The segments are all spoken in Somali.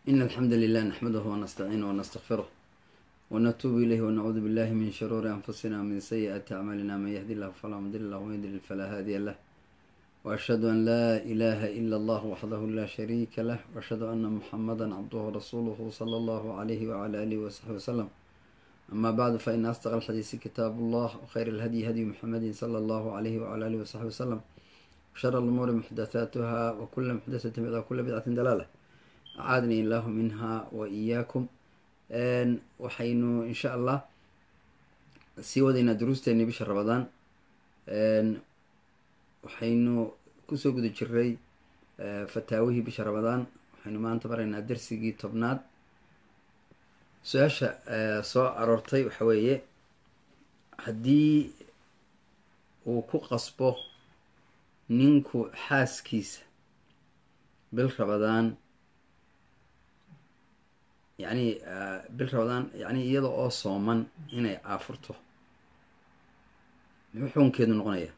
إن الحمد لله نحمده ونستعينه ونستغفره ونتوب إليه ونعوذ بالله من شرور أنفسنا ومن سيئات أعمالنا من يهدي الله فلا مضل له ومن يضلل فلا هادي له وأشهد أن لا إله إلا الله وحده لا شريك له وأشهد أن محمدا عبده ورسوله صلى الله عليه وعلى آله وصحبه وسلم أما بعد فإن أصدق الحديث كتاب الله وخير الهدي هدي محمد صلى الله عليه وعلى آله وصحبه وسلم وشر الأمور محدثاتها وكل محدثة بدعة وكل بدعة دلالة أعاذني الله منها وإياكم waxaynu insha allah sii wadaynaa duruusteeni bisha ramadaan waxaynu kusoo guda jiray fataawihii bisha ramadaan waxaynu maanta maraynaa darsigii tobnaad su-aasha soo aroortay waxa weeye haddii uu ku qasbo ninku xaaskiisa bil ramadaan yacni bil ramadaan yacni iyada oo sooman inay aafurto muxuu xukunkeedu noqonaya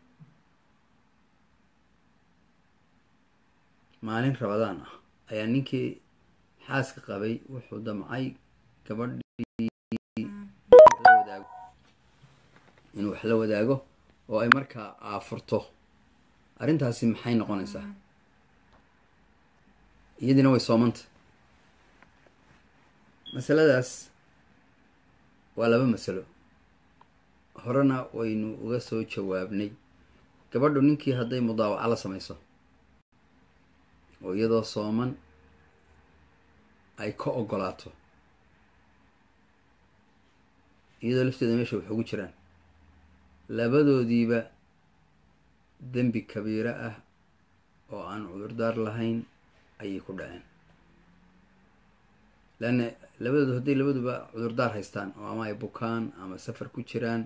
maalin ramadaan ah ayaa ninkii xaaska qabay wuxuu damcay gabadhii la wadaago inuu wax la wadaago oo ay markaa aafurto arrintaasi maxay noqonaysaa iyadiina way soomanta masaladaas waa laba masalo horena waynu uga soo jawaabnay gabadhu ninkii hadday mudaawaco la samayso oo iyadoo sooman ay ka ogolaato iyadoo lafteeda meesha wax ugu jiraan labadoodiiba dembi kabiiro ah oo aan cudurdaar lahayn ayay ku dhaceen leanna labadoodu hadday labaduba cudurdaar haystaan oo ama ay bukaan ama safar ku jiraan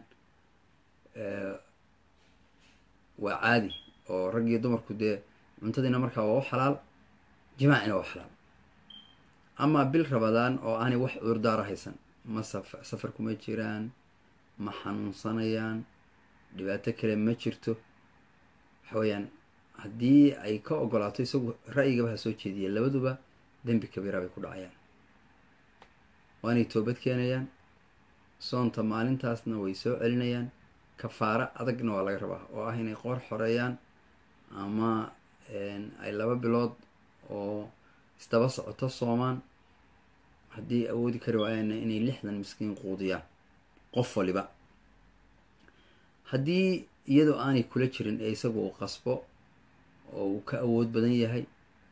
waa caadi oo rag iyo dumarku dee cuntadiina markaa waa u xalaal jimaacina waa xalaal amaa bil rabadaan oo aanay wax cudurdaara haysan ma saf safar kuma jiraan ma xanuunsanayaan dhibaato kale ma jirto waxa weeyaan haddii ay ka ogolaato isagu ra'yigaba ha soo jeediya labaduba dembi kabiira bay ku dhacayaan waanay toobad keenayaan soonta maalintaasna way soo celinayaan kafaaro adagna waa laga rabaa oo ah inay qoor xoreeyaan ama ay laba bilood oo isdaba socoto soomaan haddii awoodi kari waayaanna inay lixdan miskiin quudiyaan qof waliba haddii iyadoo aanay kula jirin ee isagu uu qasbo oo uu ka awood badan yahay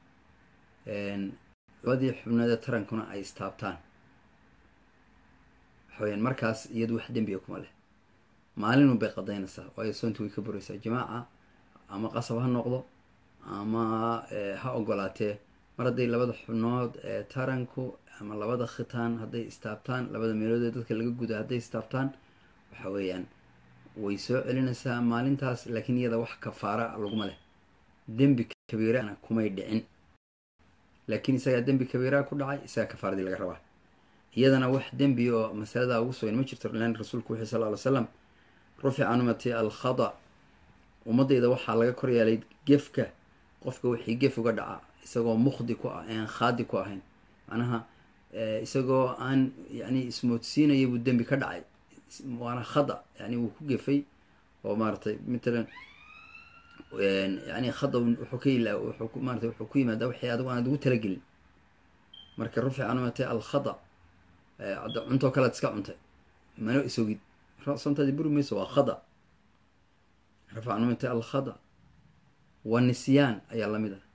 labadii xubnoodee tarankuna ay istaabtaan waxaweyaan markaas iyadu wax dembiga kuma leh maalinun bay qadaynaysaa waayo soonti way ka buraysaa jimaaca ama qasab ha noqdo ama ha ogolaatee mar hadday labada xubnood ee taranku ama labada khitaan hadday istaabtaan labada meelood ee dadka laga guda hadday istaabtaan waxa weeyaan way soo celinaysaa maalintaas laakiin iyada wax kafaara laguma leh dembi kabiirana kumay dhicin laakiin isagaa dembi kabiiraa ku dhacay isagaa kafaaradii laga rabaa iyadana wax dembi oo masaladaa ugu sugan ma jirto lan rasuulku wuxuu sal ly slam rufica numati alkhada ummadayda waxaa laga kor yeelay gefka qofka wixii gef uga dhaca isagoo mukhdi ku ah aan khaadi ku ahayn macnaha isagoo aan yani ismoodsiinaya buu dembi ka dhacay waana khada yani wuu ku gefay oo maaratay matalan yani khada wuxuu ka ila wuxuu maarata wuxuu ku yimaadaa wixii adigu aanad ugu talagelin marka rufica numati alkhada cuntoo kalead iska cuntay mana isogid soontaadi buri mayso waa khada rafac numati alkhada waa nisyaan ayaa lamid ah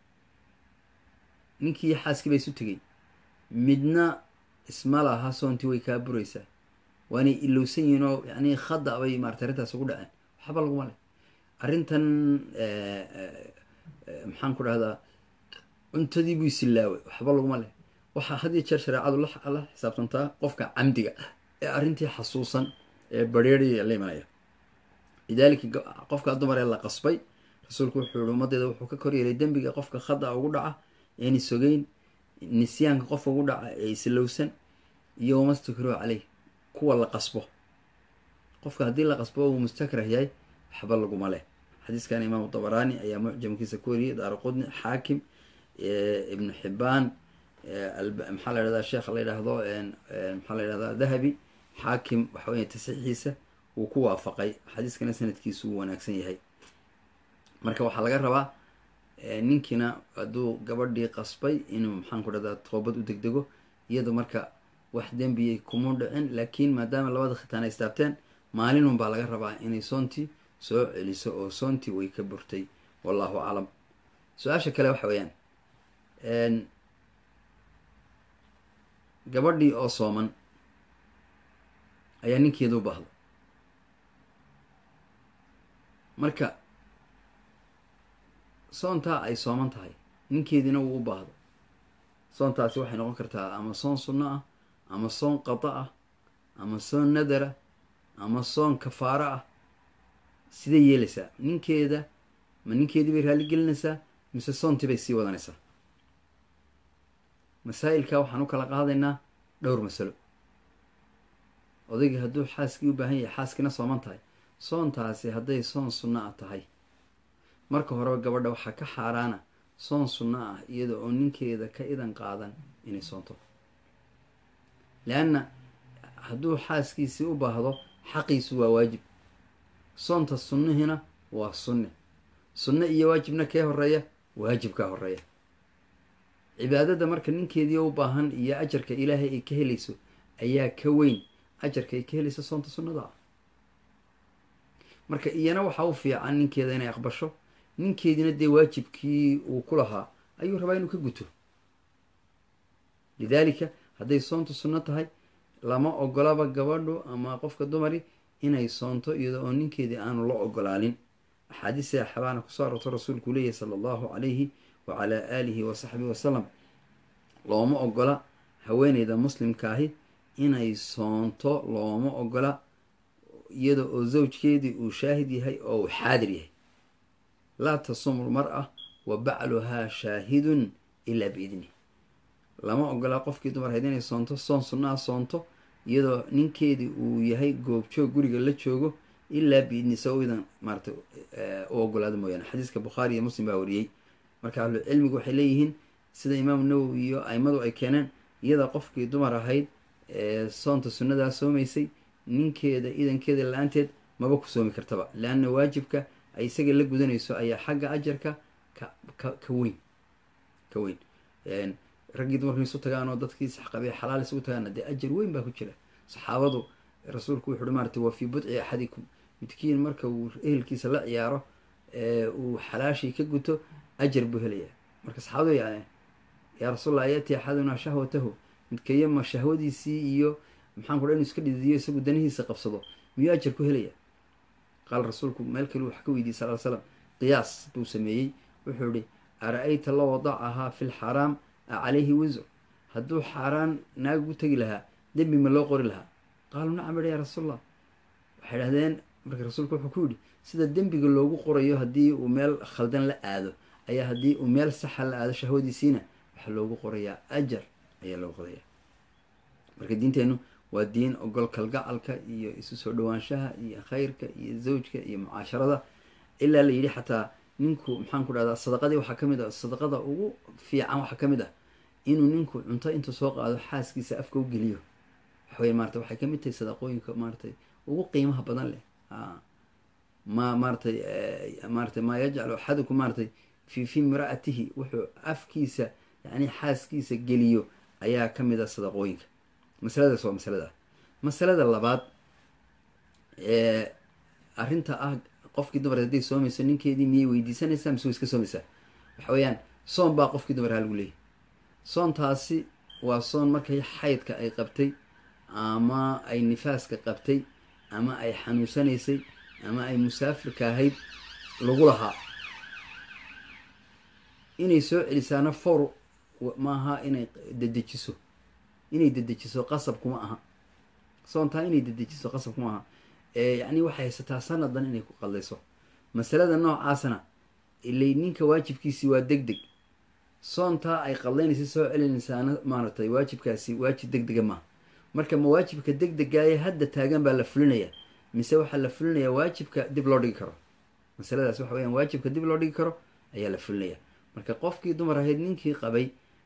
ninkii xaaskii ba isu tegay midna isma laha soontii way kaa buraysaa waanay ilowsan yihiin oo yani khada bay maarata arrintaas ugu dhaceen waxba laguma leh arrintan maxaan ku dhahdaa cuntadii buu isilaaway waxba laguma leh waxaa had iyo jeer shareecadu la xisaabtantaa qofka camdiga ee arrintii xasuusan ee bareeriya la imanaya lidaalika qofka dumar ee la qasbay rasuulku wuxuu yihi ummaddeeda wuxuu ka koryeelay dembiga qofka khada ugu dhaca eeni sogeyn nisyaanka qofka ugu dhaca ee islowsan iyo wamastakruh caleyh kuwa la qasbo qofka haddii la qasbo uu mustakrah yahay waxba laguma leh xadiiskan imaamu dabaraani ayaa mucjamkiisa ku wariyay daara qudni xaakim ibnu xibaan maxaa la yhahdaa sheekha la yidhaahdo maxaa la yidhahdaa dahabi xaakim waxa weya tasiixiisa wuu ku waafaqay xadiiskana sanadkiisu wuu wanaagsan yahay marka waxaa laga rabaa ninkiina hadduu gabadhii qasbay inuu maxaan ku dhahdaa toobad u degdego iyado marka wax dembiyay kuma dhicin laakiin maadaama labada khitaan ay istaabteen maalinun baa laga rabaa inay soontii soo celiso oo soontii way ka burtay wallahu aclam su-aasha kale waxa weeyaan gabadhii oo sooman ayaa ninkeeda u baahda marka soontaa ay sooman tahay ninkeediina wuu u baahdo soontaasi waxay noqon kartaa ama soon sunno ah ama soon qada ah ama soon nadara ama soon kafaaro ah sidee yeelaysaa ninkeeda ma ninkeedii bay raalli gelinaysaa mise soontii bay sii wadanaysaa masaa'ilka waxaan u kala qaadaynaa dhowr masalo odaygii hadduu xaaskii u baahan yahay xaaskiina sooman tahay soontaasi hadday soon sunno ah tahay marka horeba gabadha waxaa ka xaaraana soon sunno ah iyada oo ninkeeda ka idan qaadan inay soonto leanna hadduu xaaskiisii u baahdo xaqiisu waa waajib soonta sunnihiina waa sunne sunne iyo waajibna kee horeeya waajibkaa horeeya cibaadada marka ninkeedii u baahan iyo ajarka ilaahay ay ka helayso ayaa ka weyn ajarka ay ka helayso soonta sunnada ah marka iyana waxaa u fiican ninkeeda inay aqbasho ninkeediina dee waajibkii uu ku lahaa ayuu rabaa inuu ka guto lidaalika hadday soontu sunno tahay lama ogolaba gabadhu ama qofka dumari inay soonto iyada oo ninkeedii aanu la ogolaanin axaadiis saxaabaana kusoo aroorto rasuulku leeyahy sala allahu calayhi wa calaa aalihi wa saxbihi wasalam looma ogola haweeneyda muslimkaahi inay soonto looma ogola iyada oo zawjkeedii uu shaahid yahay oo uu xaadir yahay laa tasumu lmar-a wa bacluhaa shaahidun ilaa biidnih lama ogolaa qofkii dumar hayd inay soonto soon sunnaha soonto iyadoo ninkeedii uu yahay goobjoog guriga la joogo ilaa biidni sa idan maarata u ogolaado mooyaane xadiiska bukhaari iyo muslim baa wariyey marka ahlu cilmigu waxay leeyihiin sida imaamu nawowi iyo aimadu ay keeneen iyada qofkii dumar ahayd ee soonta sunnadaa soomaysay ninkeeda idankeeda la-aanteed maba ku soomi kartaba leanna waajibka ay isaga la gudanayso ayaa xagga ajarka ka ka ka weyn ka weyn raggii dumarku isu tagaan oo dadkii saxqabay xalaal isugu tagaana dee ajar weyn baa ku jira saxaabadu rasuulku wuxu uhi maarata waa fii budci axadikum midkiin marka uu ehelkiisa la ciyaaro uu xalaashii ka guto ajar buu helayaa marka saxaabadu ya yaa rasuulallah yati axadunaa shahwatahu midkayama shahwadiisii iyo maxaan ku dha inu iska dhidiyo isagu danihiisa qabsado miyuu ajar ku helaya qaala rasuulku meel kale wax ka weydiiyey sal l slam qiyaas buu sameeyey wuxuu ihi ara-ayta la wadacahaa fi lxaraam a calayhi wisr hadduu xaaraan naag u tegi lahaa dembi ma loo qori lahaa qaaluu nacam idha yaa rasuulallah waxay dhahdeen marka rasuulku wuxuu ku yidhi sida dembiga loogu qorayo haddii uu meel khaldan la aado ayaa haddii uu meel saxa la aado shahwadiisiina waxaa loogu qorayaa ajar ayaa loogu qorayaa marka diinteennu waa diin ogol kalgacalka iyo isu soo dhawaanshaha iyo khayrka iyo zawjka iyo mucaasharada ilaa la yidhi xataa ninku maxaan ku dhahdaa sadaqadii waxaa ka mid ah sadaqada ugu fiican waxaa ka mid ah inuu ninku cunto intuu soo qaado xaaskiisa afka u geliyo waxawey maarata waxay kamid tahay sadaqooyinka maaratay ugu qiimaha badan leh ma maaratay maaratay maa yajcalu axadukum maaratay fi fi imra'atihi wuxuu afkiisa yani xaaskiisa geliyo ayaa ka mid ah sadaqooyinka masaladaas waa masalada masalada labaad arrinta ah qofkii dumar hadday soomayso ninkeedii miyay weydiisanaysaa mise way iska soomaysaa waxa weeyaan soon baa qofkii dumar haa lagu leeyahy soontaasi waa soon markay xaydka ay qabtay ama ay nifaaska qabtay ama ay xanuunsanaysay ama ay musaafirka ahayd lagu lahaa inay soo celisaana for maaha inay dedejiso inay dedejiso qasab kuma aha soontaa inay dedejiso qasab kuma aha yacni waxay haysataa sanadan inay ku qaldayso masalada noocaasna ilay ninka waajibkiisii waa deg deg soontaa ay qaldaynaysa soo celinaysaana maaragtay waajibkaasi waajib deg dega maaha marka ma waajibka deg degaaye hadda taagan baa la fulinayaa mise waxaa la fulinayaa waajibka dib loo dhigi karo masaladaas waxa weyaan waajibka dib loo dhigi karo ayaa la fulinaya marka qofkii dumar ahayd ninkii qabay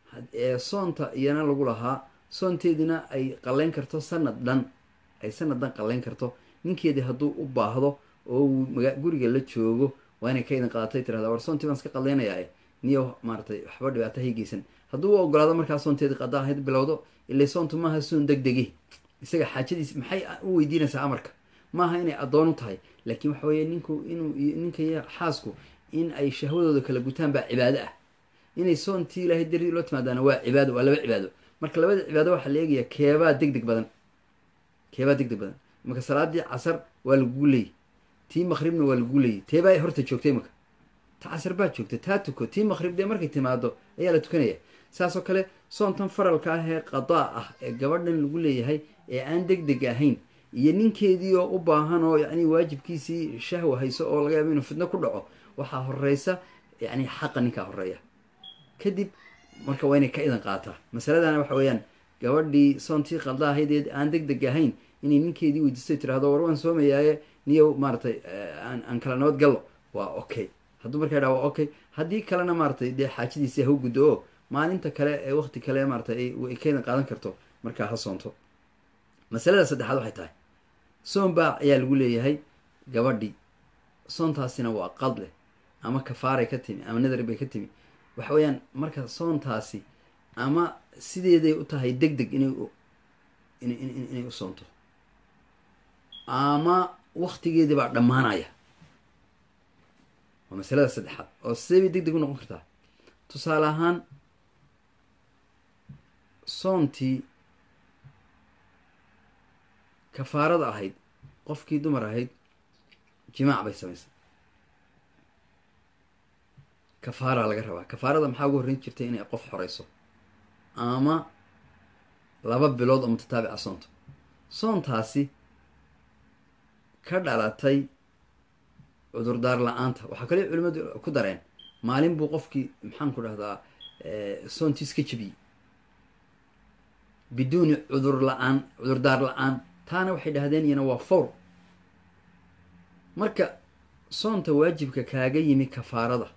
soonta iyana lagu lahaa soonteedina ay qaleyn karto sanad dhan ay sanad dhan qaleyn karto ninkeedii hadduu u baahdo oo uu guriga la joogo waa inay ka idan qaadatay tirahda war soontii baan iska qadeynayaa niyo maaratay waxba dhibaato haygeysan hadduu u ogolaado markaa soonteedii qada ahayd bilowdo ilay soontu maaha soon deg degi isaga xaajadiis maxay u weydiinaysaa amarka maaha inay addoon u tahay laakiin waxa weeye ninku inuu ninka iyo xaasku in ay shahwadooda kala gutaan baa cibaado ah inay soontii ilaahay darii loo timaadaana waa cibaado waa laba cibaado marka labada cibaado waxaa la eegayaa keebaa deg deg badan keebaa deg deg badan marka salaadii casar waa lagugu leeyay tii maqribna waa lagugu leeyay teebaa horta joogtay imaka ta casar baa joogta taa tuko tii maqrib dee markay timaado ayaa la tukanaya saasoo kale soontan faralka ah ee qadaa ah ee gabadhan lagu leeyahay ee aan deg deg ahayn iyo ninkeedii oo u baahan oo yacni waajibkiisii shahwa hayso oo laga yaabo inuu fidno ku dhaco waxaa horeysa yacni xaqa ninkaa horeeya kadib marka waa inay ka idan qaataa masaladana waxa weeyaan gabadhii soontii qalda ahayd aan deg deg ahayn inay ninkeedii weydiistay tirahdo war waan soomayaaye niyow maaratay aan kala nabad gallo waa okay hadduu markaa dhaa waa okay haddii kalena maaratay dee xaajadiisii ha u guddo oo maalinta kale ee waqti kale maaratay ay ka idan qaadan karto markaa ha soonto masalada saddexaad waxay tahay soon baa ayaa lagu leeyahay gabadhii soontaasina waa qad leh ama kafaaray ka timi ama nadar bay ka timi waxa weeyaan marka soontaasi ama sideeday u tahay deg deg inay inay u soonto ama waktigeedii baa dhammaanaya waa masalada saddexaad oo sidee bay deg deg u noqon kartaa tusaale ahaan soontii kafaarada ahayd qofkii dumar ahayd jimaac bay samaysay kafaaraa laga rabaa kafaarada maxaa ugu horreyn jirtay inay qof xoreyso ama laba bilood oo mutataabica soonto soontaasi ka dhalatay cudurdaar la-aanta waxaa kale culimadu ku dareen maalin buu qofkii maxaan ku dhahdaa soontiis ka jebiyey biduuni cudur la-aan cudurdaar la-aan taana waxay dhahdeen iyana waa fowr marka soonta waajibka kaaga yimi kafaarada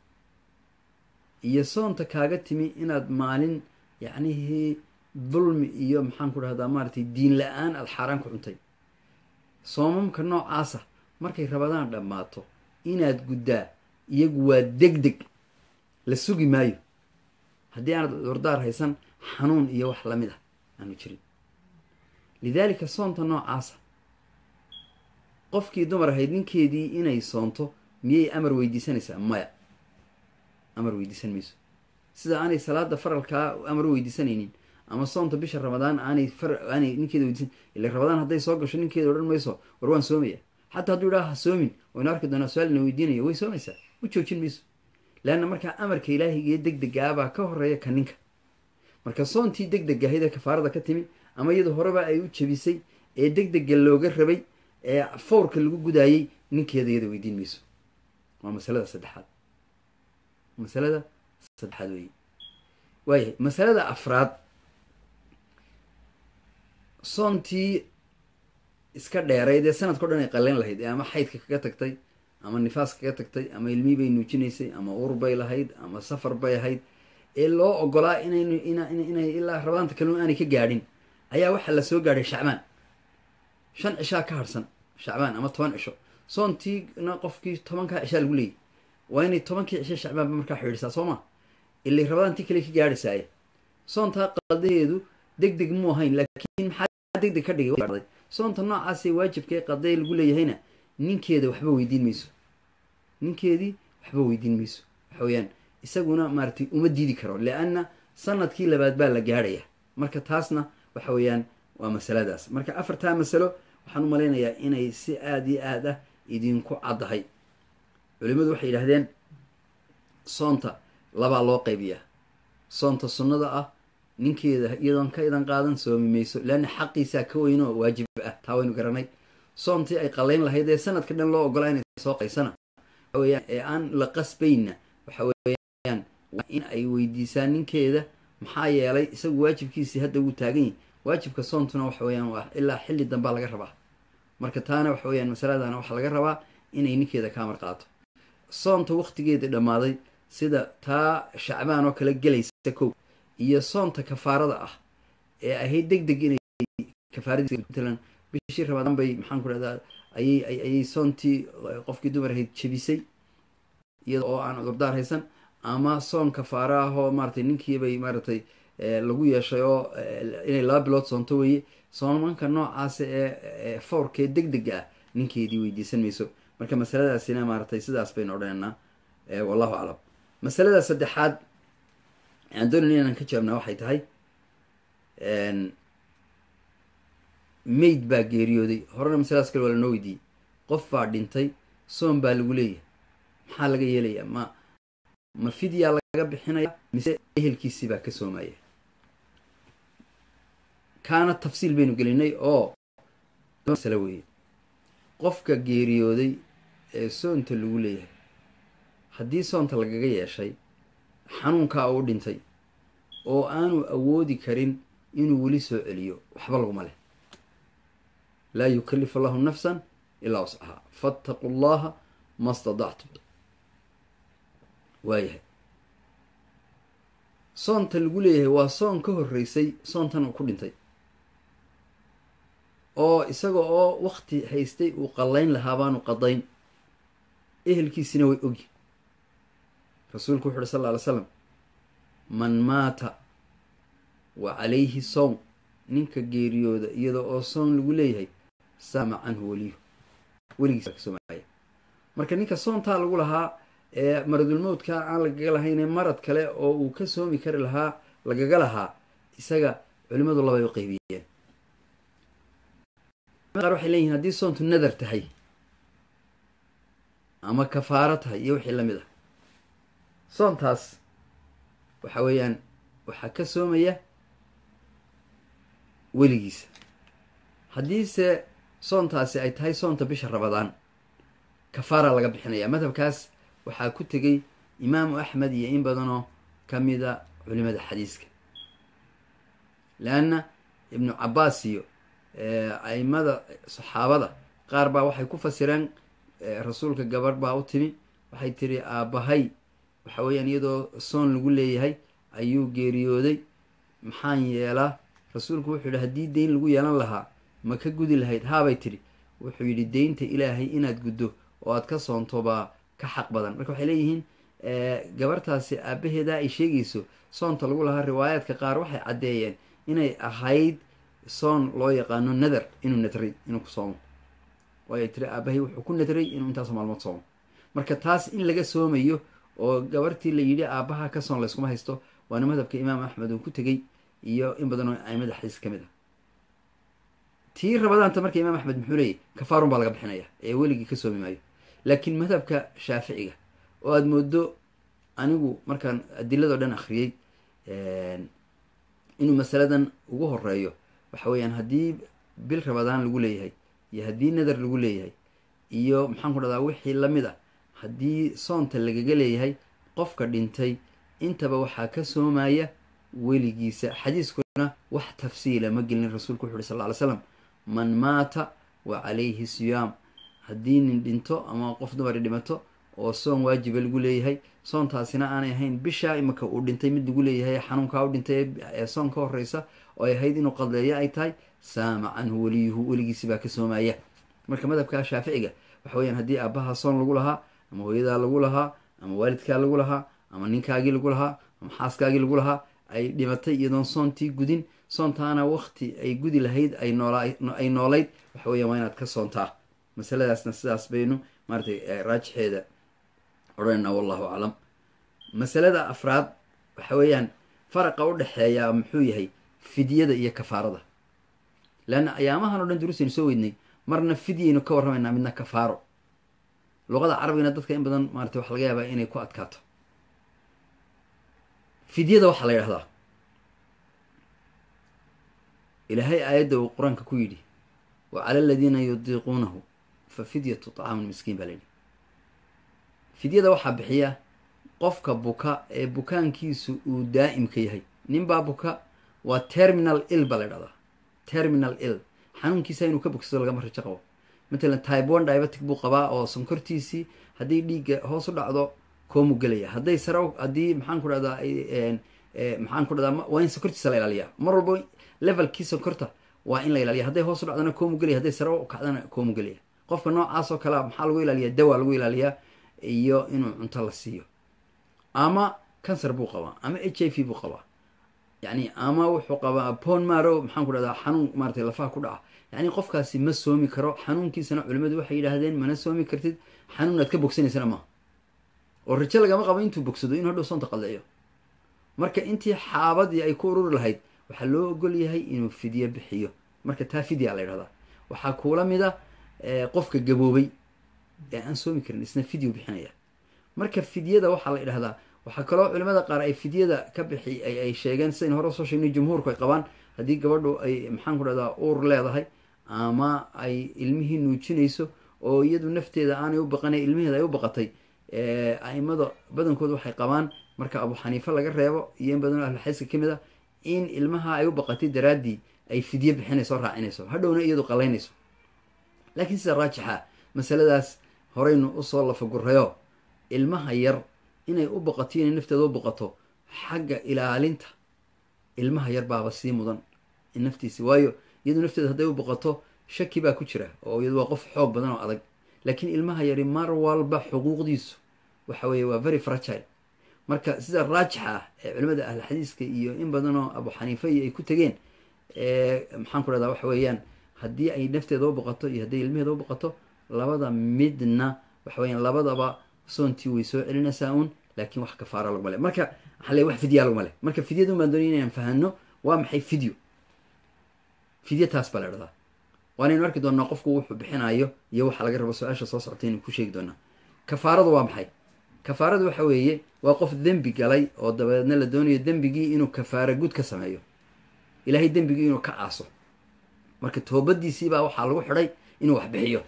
iyo soonta kaaga timi inaad maalin yacnihii dulmi iyo maxaan ku dhahdaa maaratay diin la-aan aada xaaraan ku cuntay soomamka noocaasa markay rabadaan dhammaato inaad guddaa iyagu waa deg deg la sugi maayo haddii aanad cudurdaar haysan xanuun iyo wax lamid ah aanu jirin lidaalika soonta noocaasa qofkii dumar ahayd ninkeedii inay soonto miyay amar weydiisanaysaa maya amar weydiisan mayso sida aanay salaada faralkaa amar u weydiisanaynin ama soonta bisha ramadaan aanay aanay ninkeeda weydiisan ila ramadaan hadday soo gasho ninkeeda odhan mayso war waan soomaya xataa hadduu idhaha ha soomin waynu arki doonaa su-aalna weydiinayo way soomaysaa u joojin mayso leanna markaa amarka ilaahigiiyo deg degaabaa ka horeeya ka ninka marka soontii deg deg ahayd ee kafaarada ka timi ama iyadu horeba ay u jabisay ee deg dega looga rabay ee fawrka lagu gudaayey ninkeeda iyada weydiin mayso waa masalada saddexaad masalada saddexaad weeye waayahay masalada afraad soontii iska dheerayd ee sanadka o dhan ay qaleyn lahayd ee ama xaydka kaga tagtay ama nifaas kaga tagtay ama ilmihii bay nuujinaysay ama uur bay lahayd ama safar bay ahayd ee loo ogolaa inayn inay ilaa rabadaanta kalun aanay ka gaadhin ayaa waxaa la soo gaadhay shacbaan shan cishaa ka harsan shacbaan ama toban cisho soontiina qofkii tobankaa cishaa lagu leeyay waa inay tobankii cisho shacbaanba markaa xidhiidhsaa soo ma ilay rabadaantii kale ka gaadhaysaaye soontaa qadaheedu deg deg muu ahayn laakiin maxaa deg deg ka dhigay soonta noocaasee waajibkae qadee lagu leeyahayna ninkeeda waxba weydiin mayso ninkeedii waxba weydiin mayso waxa weeyaan isaguna maaratay uma diidi karo leanna sanadkii labaad baa la gaadhaya marka taasna waxa weeyaan waa masaladaas marka afartaa masalo waxaan u malaynayaa inay si aada iyo aad ah idinku caddahay culimadu waxay yidhahdeen soonta labaa loo qaybiyaa soonta sunnada ah ninkeeda iyadoon ka idan qaadan soomi mayso leanna xaqiisaa ka weyn oo waajib ah taa waynu garanay soontii ay qalayn lahayd ee sanadka dhan loo ogolaa inay soo qaysana waxaweyaan ee aan la qasbayna waxa weeyaan waa in ay weydiisaan ninkeeda maxaa yeelay isagu waajibkiisii hadda wuu taagan yahy waajibka soontuna waxa weeyaan waa ilaa xilli dambaa laga rabaa marka taana waxa weyaan masaladana waxaa laga rabaa inay ninkeeda ka amar qaato soonta waktigeeda dhammaaday sida taa shacbaan oo kale gelaysa kow iyo soonta kafaarada ah ee ahayd deg deg inay kafaaradiismatalan bishii ramadaan bay maxaan ku dhahdaa ayay ayay soontii qofkii dumar ahayd jebisay iyada oo aan cudurdaar haysan ama soon kafaaro ah oo maaratay ninkiibay maaratay lagu yeeshay oo inay laba bilood soonto weeye soomanka noocaasa ee fawrkee deg dega ah ninkeedii weydiisan mayso marka masaladaasina maaratay sidaas baynu odhanaynaa wallahu aclam masalada saddexaad aan doonayna inaan ka jawaabnaa waxay tahay mayd baa geeriyooday horena masaladaas kale waa lanoo weydiiyey qof baa dhintay soon baa lagu leeyahay maxaa laga yeelayaa ma ma fidyaa laga bixinaya mise ehelkiisii baa ka soomaya kaana tafsiil baynu gelinay oo masale weeye qofka geeriyooday ee soonta lagu leeyahay haddii soonta lagaga yeeshay xanuunkaa uu dhintay oo aanu awoodi karin inuu weli soo celiyo waxba laguma leh laa yukallifu allahu nafsan ilaa wascahaa fattaqu llaha ma stadactum waayahay soonta lagu leeyahay waa soon ka horreysay soontan uu ku dhintay oo isaga oo wakti haystay uu qallayn lahaa baanu qadayn ehelkiisina way ogyi rasuulku wuxu uhi sal lla alay slam man maata wa calayhi sown ninka geeriyooda iyada oo soon lagu leeyahay saama canhu weliyu weligiisa kasoomaya marka ninka soontaa lagu lahaa ee maradulmowdka aan lagaga lahaynee marad kale oo uu ka soomi kari lahaa lagaga lahaa isaga culimadu labay u qeybiyeen qaar waxay leeyihin haddii soontu nadar tahay ama kafaaro tahay iyo wixii lamid ah soontaas waxa weeyaan waxaa ka soomaya weligiisa haddiise soontaasi ay tahay soonta bisha rabadaan kafaara laga bixinaya madhabkaas waxaa ku tegay imaamu axmed iyo in badanoo ka mida culimada xadiiska leanna ibnu cabaas iyo aimada saxaabada qaar baa waxay ku fasireen rasuulka gabarh baa u timi waxay tiri aabbahay waxa weeyaan iyadoo soon lagu leeyahay ayuu geeriyooday maxaan yeelaa rasuulku wuxuu yidhi haddii deyn lagu yeelan lahaa ma ka gudi lahayd haabay tidhi wuxuu yidhi deynta ilaahay inaad guddo oo aad ka soonto baa ka xaq badan marka waxay leeyihiin gabartaasi aabaheedaa ay sheegayso soonta lagu lahaa riwaayaadka qaar waxay caddeeyeen inay ahayd soon loo yaqaano nadar inuu nadray inuu ku soomo waayo tiri aabahay wuxuu ku nadray inuu intaasoo maalmood soomo marka taas in laga soomayo oo gabartii la yidhi aabaha ka soon layskuma haysto waana madhabka imaam axmed uu ku tegey iyo in badanoo aimada xadiis ka mid ah tii rabadaanta marka imaam axmed muxuu leeyahy kafaarun baa laga bixinaya ee weligii ka soomi maayo laakiin madhabka shaaficiga oo aada moodo anigu markaan adiladoo dhan akhriyey inuu masaladan ugu horeeyo waxa weeyaan haddii bil rabadaan lagu leeyahay iyo haddii nadar lagu leeyahay iyo maxaan ku dhahdaa wixii lamid ah haddii soonta lagaga leeyahay qofka dhintay intaba waxaa ka soomaya weligiisa xadiiskuna wax tafsiila ma gelin rasuulku wuxu uhi sal ly slam man maata wa calayhi siyaam haddii nin dhinto ama qof dumari dhimato oo soon waajiba lagu leeyahay soontaasina aanay ahayn bishaa imika uu dhintay mid lagu leeyahay xanuunkaa u dhintay ee soon ka horeysa oo ay ahayd inuu qadleeyo ay tahay saama canhu weliyuhu weligiisi baa ka soomaya marka madhabka shaaficiga waxa weyaan haddii aabaha soon lagu lahaa ama hooyadaa lagu lahaa ama waalidkaa lagu lahaa ama ninkaagii lagu lahaa ama xaaskaagii lagu lahaa ay dhimatay iyadoon soontii gudin soontaana wakti ay gudi lahayd ay noolay noolayd waxa weyan waa inaad ka soontaa masaladaasna sidaas baynu maaratay raajixeeda odhanayna wallahu aclam masalada afraad waxa weeyaan faraqa u dhexeeya muxuu yahay fidyada iyo kafaarada leanna ayaamahan o dhan duruusaynu soo weydnay marna fidyaynu ka warramaynaa midna kafaaro luqada carabigana dadka in badan maarata waxa laga yaabaa inay ku adkaato fidyada waxaa la yidhahdaa ilaahay aayadda uu qur-aanka ku yidhi wa cala aladiina yudiiquunahu fa fidyatu tacaamun miskiin baa layidhi fidyada waxaa bixiya qofka buka ee bukaankiisu uu daa'imka yahay ninbaa buka waa terminal ill baa la ydhahdaa terminal ill xanuunkiisa inuu ka bogsado lagama rajo qabo matalan type one diabetic buu qabaa oo sonkortiisii haddii dhiigga hoos u dhacdo koomu gelaya hadday sare haddii maxaan ku dhahdaa maxaan ku dhahdaa waa in sonkortiisa la ilaaliyaa mar walba levelkii sonkorta waa in la ilaaliya hadday hoos u dhacdana koomu gelaya hadday sare u kacdana koomu gelaya qofka noocaas oo kalea maxaa lagu ilaaliyaa dawa lagu ilaaliyaa iyo inuu cunto la siiyo ama cancer buu qabaa ama h i v buu qabaa yani ama wuxuu qabaa pon maro maxaan ku dhahdaa xanuun maaratay lafaha ku dhaca yani qofkaasi ma soomi karo xanuunkiisana culimadu waxay yidhaahdeen mana soomi kartid xanuun aad ka bogsanaysana maaha oo rajo lagama qabo intuu bogsado inuu hadhow soonta qalleeyo marka intii xaabadii ay ku ururi lahayd waxaa loo ogol yahay inuu fidyo bixiyo marka taa fidya la ydhahdaa waxaa kuula mida qofka gaboobay ee aan soomi karin isna fidyu bixinaya marka fidyada waxaa la idhahdaa waxaa kaloo culimada qaar ay fidyada ka bixi ay sheegeen sidayn hore usoo sheegnay jumhuurku ay qabaan haddii gabadhu ay maxaan ku dhahdaa uur leedahay ama ay ilmihii nuujinayso oo iyadu nafteeda aanay u baqanay ilmiheeda ay u baqatay aimada badankooda waxay qabaan marka abu xaniife laga reebo iyo in badanoo ahlulxadiiska ka mid a in ilmaha ay u baqatay daraaddii ay fidye bixinayso o raacinayso hadhowna iyadu qalaynayso laakiin sida raajixa masaladaas horeynu usoo lafagurayo ilmaha yar inay u baqato inay nafteeda u baqato xagga ilaalinta ilmaha yar baaba sii mudan in naftiisi waayo iyadu nafteeda hadday u baqato shaki baa ku jira oo iyadu waa qof xoog badan oo adag laakiin ilmaha yari mar walba xuquuqdiisu waxa weeye waa very fragile marka sida raajixa ah ee culimada ahl xadiiska iyo in badanoo abu xaniifa iyo ay ku tegeen maxaan ku dhahdaa waxa weeyaan haddii ay nafteeda u baqato iyo hadday ilmaheeda u baqato labada midna waxa weeyaan labadaba soontii way soo celinaysaa uun laakiin wax kafaara laguma le marka waxaa le wax fidyaa laguma le marka fidyadun baan doonaya inaan fahano waa maxay fidyo fidyo taas baa la dhahdaa waanaynu arki doonaa qofku wuxuu bixinayo iyo waxa laga rabo su-aasha soo soctay inuu ku sheegi doonaa kafaaradu waa maxay kafaaradu waxa weeye waa qof dembi galay oo dabeedna la doonayo dembigii inuu kafaara gud ka sameeyo ilaahay dembigii inuu ka aaso marka toobadiisiibaa waxaa lagu xidhay inuu wax bixiyo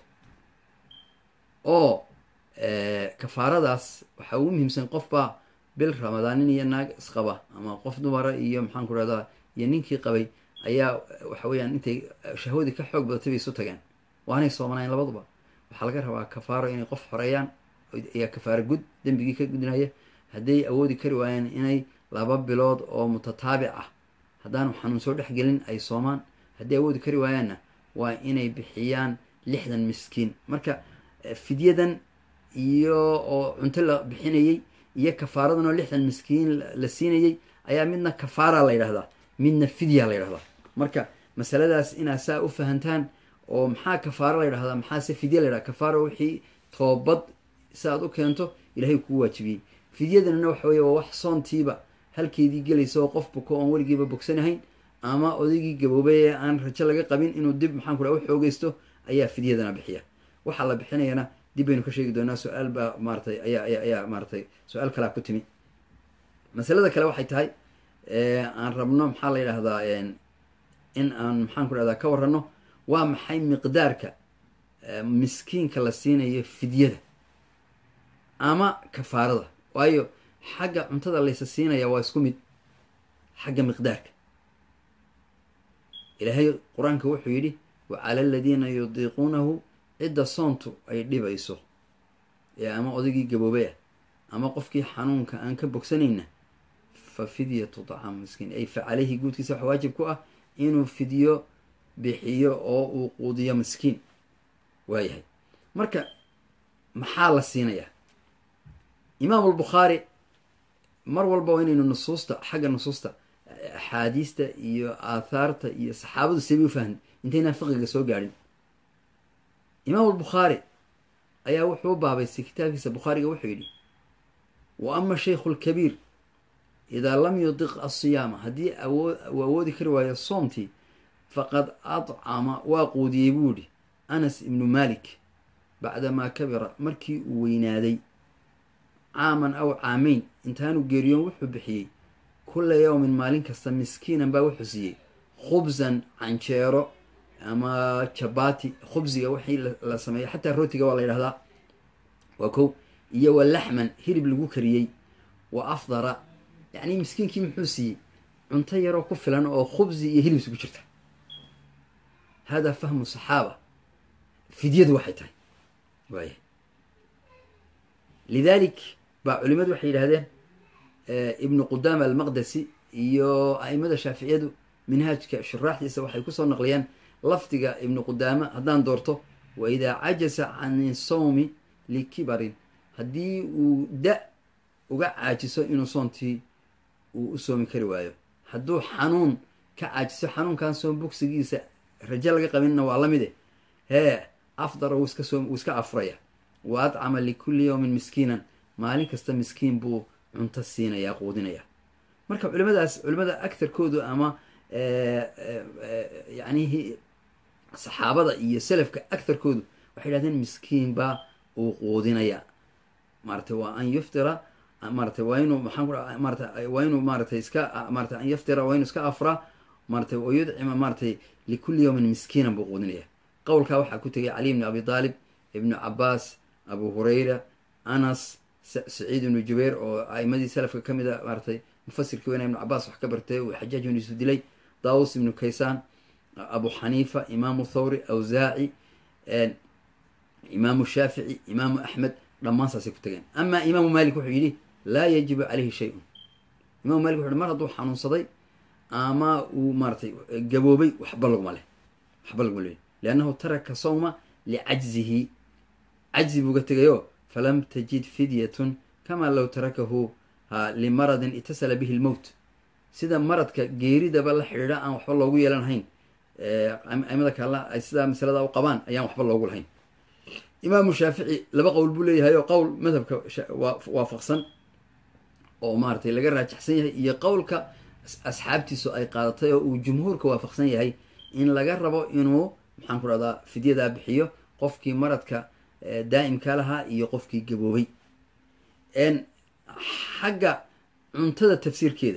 oo kafaaradaas waxaa ugu muhiimsan qofbaa bil ramadaanin iyo naag isqaba ama qof dumara iyo maxaan ku rahdaa iyo ninkii qabay ayaa waxa weeyaan intay shahwadii ka xoog badatay bay isu tageen waanay soomanayn labaduba waxaa laga rabaa kafaaro inay qof xoreeyaan ayaa kafaaro gud dembigii ka gudinaya hadday awoodi kari waayeen inay laba bilood oo mutataabic ah haddaanu xanuun soo dhexgelin ay soomaan hadday awoodi kari waayaanna waa inay bixiyaan lixdan miskiin marka fidyadan iyo oo cunto la bixinayey iyo kafaaradan oo lixdan miskiin la siinayey ayaa midna kafaara la yidhahdaa midna fidya la yidhahdaa marka masaladaas inaad saa u fahantaan oo maxaa kafaaro la yidhahdaa maxaase fidya la yidhahda kafaaro wixii toobad si aad u keento ilahay kuu waajibiyey fidyadanna waxa weye waa wax soontiiba halkeedii gelaysa oo qof buko oon weligiiba bogsanahayn ama odaygii gaboobay ee aan rajo laga qabin inuu dib maxaan ku dhaha u xoogeysto ayaa fidyadana bixiya waxaa la bixinayana dib baynu ka sheegi doonaa su-aal baa maaratay ayaa ayaa ayaa maaratay su-aal kalaa ku timi masalada kale waxay tahay aan rabno maxaa la yidhahdaa in aan maxaan ku dhahdaa ka warrano waa maxay miqdaarka miskiinka la siinayo fidyada ama kafaarada waayo xagga cuntada laysa siinaya waa isku mid xagga miqdaarka ilaahay qur-aanka wuxuu yidhi wa cala aladiina yudiiquunahu cidda soontu ay dhibayso ee ama odaygii gaboobay ah ama qofkii xanuunka aan ka bogsanayna fa fidyatu tacaamu miskiin ay fa caleyhi guudkiisa waxa waajib ku ah inuu fidyo bixiyo oo uu quudiyo miskiin waayahay marka maxaa la siinayaa imaam albukhaari mar walba waa inaynu nusuusta xagga nusuusta axaadiista iyo aathaarta iyo saxaabadu seebay u fahmi intaynaan fiqiga soo gaadhin imaam albukhaari ayaa wuxuu u baabaystay kitaabkiisa bukhaariga wuxuu yidhi wa ama shaykhu lkabiir idaa lam yudiq asiyaama haddii uu awoodi kari waayo soomtii faqad adcama waa quudiyey buu yidhi anas ibnu malik bacdamaa kabira markii uu weynaaday caaman aw caamayn intaanu geeriyoon wuxuu bixiyey kulla yowmin maalin kasta miskiinan baa wuxuu siiyey khubsan canjeero ama jabati khubsiga wixii la sameeyo xataa rootiga waa la yidhahdaa waa kow iyo wa laxman hilib lagu kariyey wa afdara yacni miskiinkii muxuu siiyey cunto yaroo ku filan oo khubsi iyo hilib isugu jirta hada fahmu saxaaba fidyadu waxay tahay waaya lidaalik baa culimadu waxay yidhahdeen ibnu qudaama almaqdesi iyo a'imada shaaficiyadu minhaajka shuraaxdiisa waxay kusoo naqliyaan lafdiga ibnu qudaama haddaan doorto wa idaa cajasa can sawmi likibarin haddii uu da uga caajiso inuu soontii uu u soomi kari waayo hadduu xanuun ka caajiso xanuunkan soom bogsigiisa rajo laga qabinna waa la mide hee afdara wuu iska soom wuu iska afuraya wa adcama likulli yawmin miskiinan maalin kasta miskiin buu cunto siinaya quudinaya marka culimadaas culimada agtarkoodu ama yacnihi saxaabada iyo selafka agtarkoodu waxay yidhahdeen miskiin baa uu quudinaya maaratay waa an yuftira maaratay waa inuu maxaan ku maarata waa inuu maaratay iska maarata an yaftira waa inuu iska afraa maaratay wa yudcima maaratay likulli yawmin miskiinan buu quudinaya qowlkaa waxaa ku tegay cali ibni abi taalib ibnu cabaas abu hurayra anas saciid ibnu jubayr oo aimadii salafka ka mid a maaratay mufasirkii weyna ibnu cabaas wax ka bartay uu xajaaj ibnu yusuf dilay daawus ibnu kaysaan abu xaniifa imaamu thawri awsaaci imaamu shaafici imaamu axmed dhammaan saasay ku tageen amaa imaamu malik wuxuu yidhi laa yajibu caleyhi shay-un imamu malik wuxu uhi mar hadduu xanuunsaday ama uu maaratay gaboobay waxba laguma leh waxba laguma leh liannahu taraka sawma licajzihi cajzi buuga tegayo falam tajid fidyatun kamaa low tarakahu ha limaradin itasala bihi lmowt sida maradka geeridaba la xidhiidha aan waxba loogu yeelan lahayn aimada kalena ay sidaa masalada u qabaan ayaan waxba loogu lahayn imaamu shaafici laba qowl buu leeyahay oo qowl madhabka waafaqsan oo maaratay laga raajaxsan yahay iyo qowlka asxaabtiisu ay qaadatay oo uu jumhuurka waafaqsan yahay in laga rabo inuu maxaan ku dhahdaa fidyadaa bixiyo qofkii maradka daa'imka lahaa iyo qofkii gaboobay xagga cuntada tafsiirkeeda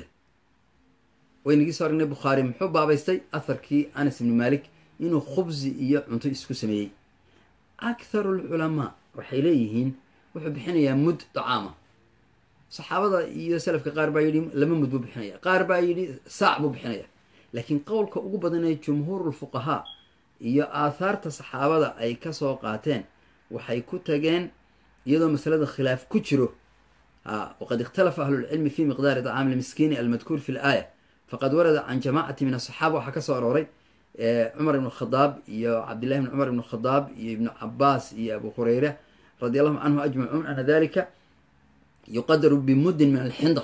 waynagii soo aragnay bukhaari muxuu baabaystay atharkii anas ibni malik inuu khubsi iyo cunto isku sameeyey akharu lculamaa waxay leeyihiin wuxuu bixinayaa mud dacaama saxaabada iyo salafka qaar baa yidhi laba mud buu bixinaya qaar baa yidhi saac buu bixinaya laakiin qowlka ugu badan ee jumhuurulfuqahaa iyo aathaarta saxaabada ay kasoo qaateen waxay ku tageen iyadoo masalada khilaaf ku jiro waqad ikhtalafa ahlulcilmi fi miqdaari dacaami lmiskiini almadkuur fi laaya faqad warada can jamaacati min asaxaaba waxaa kasoo arooray cumar ibn khadaab iyo cabdillahi bn cumar ibn khadaab iyo ibnu cabaas iyo abu hureyra radi allahu canhu ajmacuun ana dalika yuqadaru bimuddin min alxinda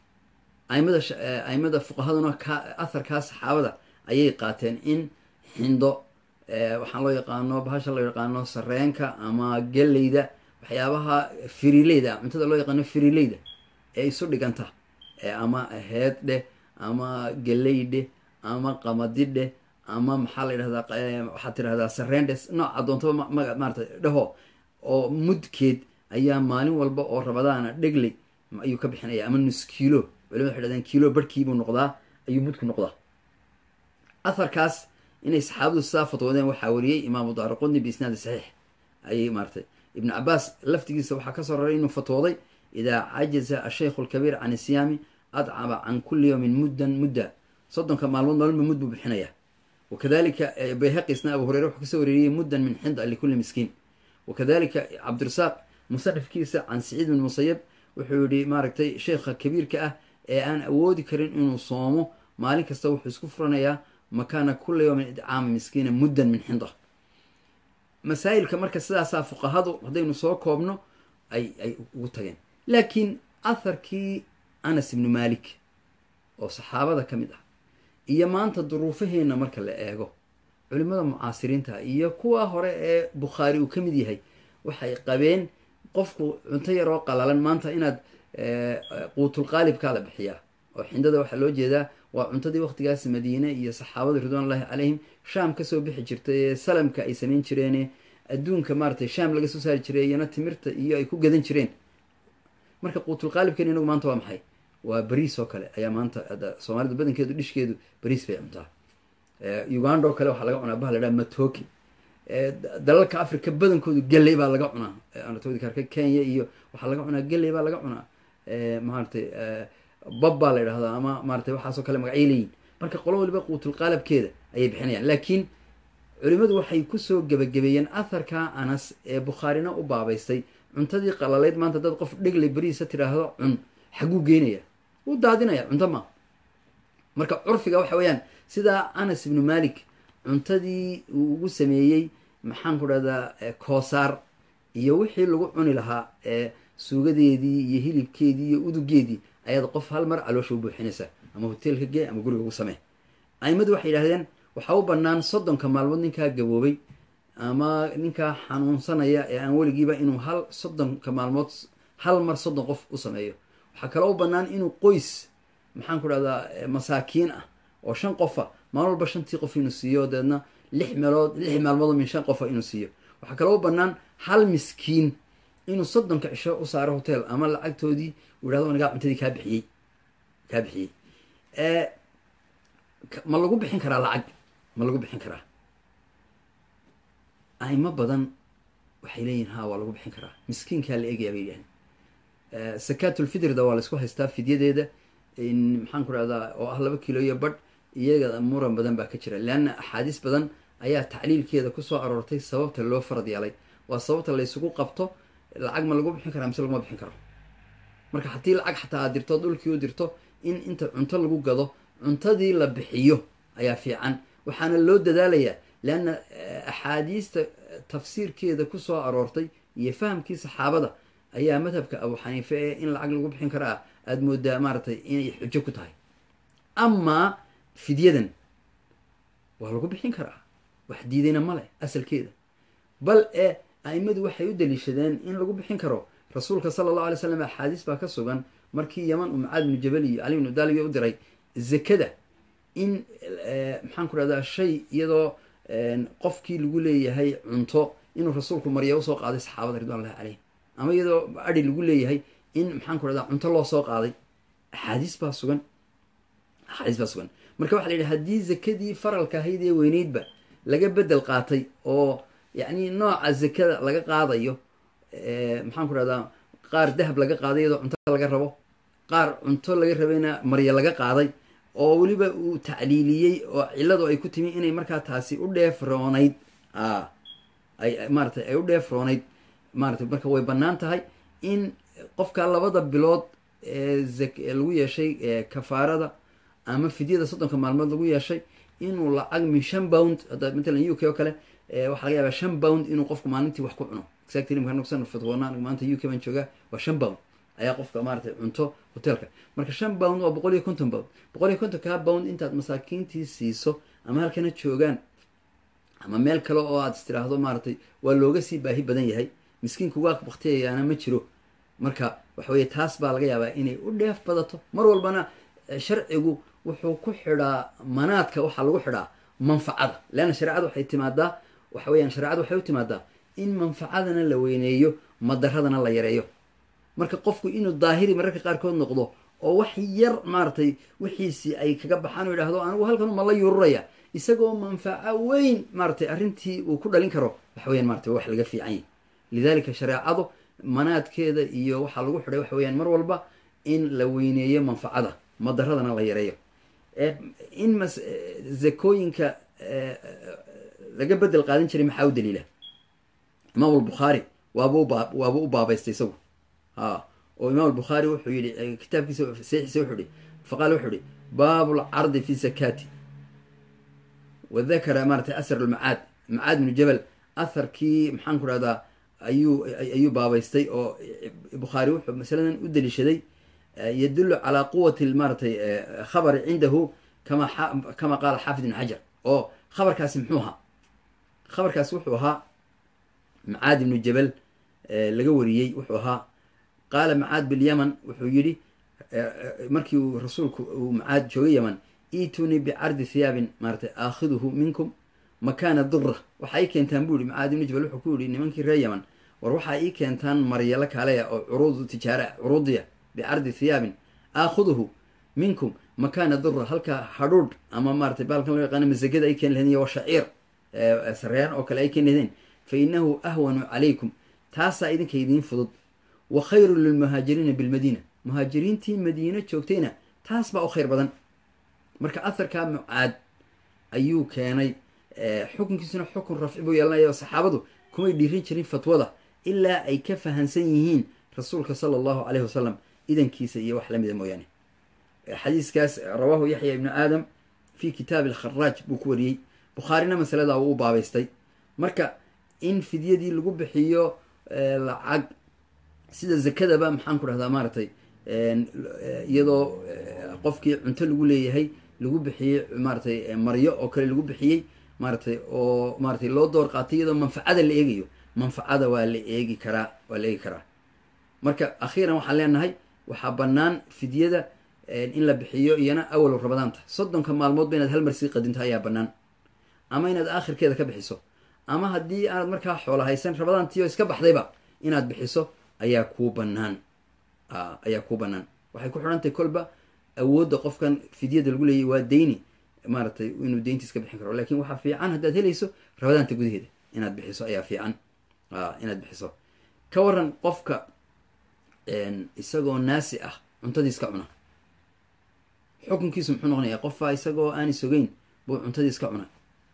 aimada aimada fuqahaduna ka atharkaa saxaabada ayay qaateen in xindo waxaan loo yaqaano bahasha loo yaqaano sareenka ama geleyda waxyaabaha firileyda cuntada loo yaqaano firileyda ee isu dhiganta ama heed dheh ama geley dheh ama qamadi dheh ama maxaa la yidhahdaa waxaad tirahdaa sareen dheh nooca doontaba maga maarata dhaho oo mudkeed ayaa maalin walba oo rabadaana dhegley ayuu ka bixinaya ama nus kiilo culimada waxay dhahdeen kiilo barhkiibuu noqdaa ayuu mudku noqdaa atharkaas inay saxaabadu sidaa fatwoodeen waxaa wariyey imaamu daaraqudni biisnaadi saxiix ayay maaratay ibnu cabaas laftigiisa waxaa kasoo raray inuu fatwooday idaa cajaza ashaykhu alkabiir can isiyaami adcaba can kulli yawmin muddan mudda soddonka maalmood maalinba mud buu bixinaya wakadalika bayhaqisna abu hureyre wuxuu kasoo wareeriyey muddan min xinda likulli miskiin wakadalika cabdirasaaq musanifkiisa can saciid bin musayab wuxuu yihi maaragtay sheekha kabiirka ah ee aan awoodi karin inuu soomo maalin kasta wuxuu isku furanayaa makaana kula yawmin idcaama miskiina muddan min xinda masaa'ilka marka sidaasaa fuqahadu haddaynu soo koobno ay ay ugu tageen laakiin atharkii anas ibnu malik oo saxaabada ka mid ah iyo maanta duruufaheenna marka la eego culimada mucaasiriinta iyo kuwa hore ee bukhaari uu ka mid yahay waxay qabeen qofku cunto yaroo qalalan maanta inaad quutulqaalibkaa la bixiyaa oo xindada waxaa loo jeedaa waa cuntadii waqtigaas madiine iyo saxaabada ridwanullahi calayhim shaam kasoo bixi jirtay ee salamka ay samayn jireene adduunka maaratay shaam laga soo saari jiray iyana timirta iyo ay ku gadan jireen marka quutulqaalibkan inagu maanta waa maxay waa bariis oo kale ayaa maanta soomaalida badankeedu dhishkeedu bariis bay cuntaa uganda oo kale waxaa laga cunaa baha la dhaha matoki dalalka africa badankoodu geley baa laga cunaa anatodi karka kenya iyo waxaa laga cunaa geley baa laga cunaa maaratay bab baa la yidhahdaa ama maaratay waxaasoo kale magacay leeyihin marka qolo waliba quutulqaalabkeeda ayay bixinayaan laakiin culimadu waxay kusoo gebagabeeyeen atharka anas ee bukhaarina u baabaystay cuntadii qalaleyd maanta dad qof dhegley beriisa tidhaahdo cun xaguu geynaya wuu daadinaya cunto ma marka curfiga waxa weeyaan sidaa anas ibnu malik cuntadii uu ugu sameeyey maxaan ku dhahdaa koosaar iyo wixii lagu cuni lahaa ee suugadeedii iyo hilibkeedii iyo udugeedii ayaad qof hal mar caloosha u buuxinaysaa ama hoteelka gee ama guriga ugu samee aimadu waxay yidhahdeen waxaa u bannaan soddonka maalmood ninkaa gaboobay ama ninkaa xanuunsanaya ee aan weligiiba inuu hal soddonka maalmood hal mar soddon qof u sameeyo waxaa kaloo u bannaan inuu qoys maxaan ku dhahdaa masaakiin ah oo shan qofa maalin walba shantii qof inuu siiyo deedna lix meelood lix maalmood min shan qofa inuu siiyo waxaa kaloo u bannaan hal miskiin inuu soddonka cisho u saaro hotel ama lacagtoodii uu yhahdo anigaa cuntadii kaa bixiyey kaa bixiyey ma lagu bixin karaa lacag ma lagu bixin karaa aimo badan waxay leeyihin ha waa lagu bixin karaa miskiinkaa la eegaya bay yidhahdeen sakaatulfitrda waa laysku haystaa fidyadeeda maxaan ku dhahdaa oo ah laba kilo iyo badh iyaga muran badan baa ka jira leanna axaadiis badan ayaa tacliilkeeda kusoo aroortay sababta loo farad yeelay waa sababta laysugu qabto lacag ma lagu bixin karaa mise laguma bixin karo marka haddii lacag xataa aad dirto dhulkii u dirto in inta cunto lagu gado cuntadii la bixiyo ayaa fiican waxaana loo dadaalayaa leanna axaadiista tafsiirkeeda kusoo aroortay iyo fahamkii saxaabada ayaa madhabka abu xaniife ee in lacag lagu bixin karaa aada moodaa maaratay inay xujo ku tahay amaa fidyadan waa lagu bixin karaa wax diidayna ma leh asalkeeda bal ee aimadu waxay u daliishadeen in lagu bixin karo rasuulka sala allahu alay slam axaadiis baa ka sugan markii yaman uu macaad bnu jabal iyo cali bnu daalibi u diray zakada in maxaan ku rahdaa shay iyadoo qofkii lagu leeyahay cunto inuu rasuulku marya usoo qaaday saxaabada ridwan llahi caleyhim ama iyadoo adi lagu leeyahay in maxaan ku rahdaa cunto loo soo qaaday axaadiis baa sugan axaadiis baa sugan marka waxa la yidhi haddii zakadii faralka ahayd ee weyneydba laga bedel qaatay oo yacni nooca zakada laga qaadayo maxaan ku rahdaa qaar dahab laga qaaday iyadoo cunto laga rabo qaar cunto laga rabayna marya laga qaaday oo weliba uu tacliiliyey oo cilladu ay ku timi inay markaa taasi u dheefroonayd ay maaratay ay u dheefroonayd maaratay marka way bannaan tahay in qofka labada bilood ee lagu yeeshay kafaarada ama fidyada soddonka maalmood lagu yeeshay inuu lacag min shan bound hadda matalan u k oo kale waxaa laga yaabaa shan bound inuu qofku maalintii wax ku cuno exactly marka nugsan fatwoona maanta u k baan joogaa waa shan bound ayaa qofka maaratay cunto hotelka marka shan bound waa boqol iyo konton bound boqol iyo konton kaa bound intaad masaakiintii siiso ama halkana joogaan ama meel kale oo aad istiraahdo maaratay waa looga sii baahi badan yahay miskiinku waa baktiyayaana ma jiro marka waxa weye taas baa laga yaabaa inay u dheef badato mar walbana sharcigu wuxuu ku xidhaa manaadka waxaa lagu xidhaa manfacada leanna shareecada waxay timaadaa waxa weyaan shareecada waxay u timaadaa in manfacadana la weyneeyo madaradana la yareeyo marka qofku inuu daahiri mararka qaarkood noqdo oo wax yar maaratay wixiisii ay kaga baxaan u yidhahdo anigu halkan ma la yururaya isagoo manfaco weyn maaratay arrintii uu ku dhalin karo waxa weyan maratay wax laga fiican yahy lidalika shareecadu manaadkeeda iyo waxaa lagu xidhay waxa weyaan mar walba in la weyneeyo manfacada madaradana la yareeyo in mas zakooyinka laga bedel qaadan jiray maxaa u daliila imaam albukhaari waaba uba waaba u baabaystay isagu ha oo imaam albukhaari wuxuu yihi kitaabkiisa saxiisa wuxuu yihi faqaala wuxuu yihi baabu lcardi fi zakati wa dakara maaratay asar almacaad macaad bnu jabal atharkii maxaan ku rahdaa ayuu ayuu baabaystay oo bukhaari wuxuu masaladan u daliishaday yadulu calaa quwati maaratay khabari cindahu kama kama qaala xaafid ibn xajar oo khabarkaasi muxuu ahaa khabarkaasi wuxuu ahaa macaad ibnu jabal laga wariyey wuxuu ahaa qaala macaad bilyaman wuxuu yidhi markii uu rasuulku uu macaad joogay yaman iitunii bicardi thiyaabin maaratay aakhiduhu minkum makaana dura waxaa ii keentaan buu yihi macaad ibnu jabal wuxuu ku yihi nimankii reer yaman war waxaa ii keentaan maryalo kaaleya oo curuudu tijaara curuudiya bicardi thiyaabin aakhuduhu minkum makaana dura halka hadhuudh ama maaratay baalkan loo yaqaano masagada ay keeni lahayn iyo washaciir sareyaan oo kale ay keeni lahayn fa inahu ahwanu calaykum taasaa idinka idiin fudud wa khayru lilmuhaajiriina bilmadiina muhaajiriintii madiine joogtayna taas baa u khayr badan marka atharkaa mucaad ayuu keenay xukunkiisuna xukun rafci buu yeelanaya saxaabadu kumay dhiirin jirin fatwada ilaa ay ka fahansan yihiin rasuulka sala allahu caleyhi wasalam idankiisa iyo wax lamida mooyaane xadiiskaas rawaahu yaxya ibnu aadam fi kitaabi alkharaaj buu ku wariyey bukhaarina masalada uu u baabaystay marka in fidyadii lagu bixiyo lacag sida zakadaba maxaan ku dhahdaa maaratay iyadoo qofkii cunto lagu leeyahay lagu bixiyey maaratay maryo oo kale lagu bixiyey maaratay oo maaratay loo door qaatay iyadoo manfacada la eegayo manfacada waa la eegi karaa waa la eegi karaa marka akhiiran waxaan leenahay waxaa bannaan fidyada in la bixiyo iyana awal rabadaanta soddonka maalmoodba inaad hal mar sii qadinto ayaa bannaan ama inaad aakhirkeeda ka bixiso ama haddii aanad markaa xoola haysan rabadaantiio iska baxdayba inaad bixiso ayaa kuu bannaan ayaa kuu bannaan waxay ku xidhantahay kolba awoodda qofkan fidyada lagu leeyay waa deyni maaratay inuu deynti iska bixin karo lakin waxaa fiican haddaad helayso rabadaanta gudaheeda inaad bixiso ayaa fiican inaad bixiso ka waran qofka isagoo naasi ah cuntadii iska cuna xukunkiisu muxuu noqonayaa qofaa isagoo aani sogeyn buu cuntadii iska cuna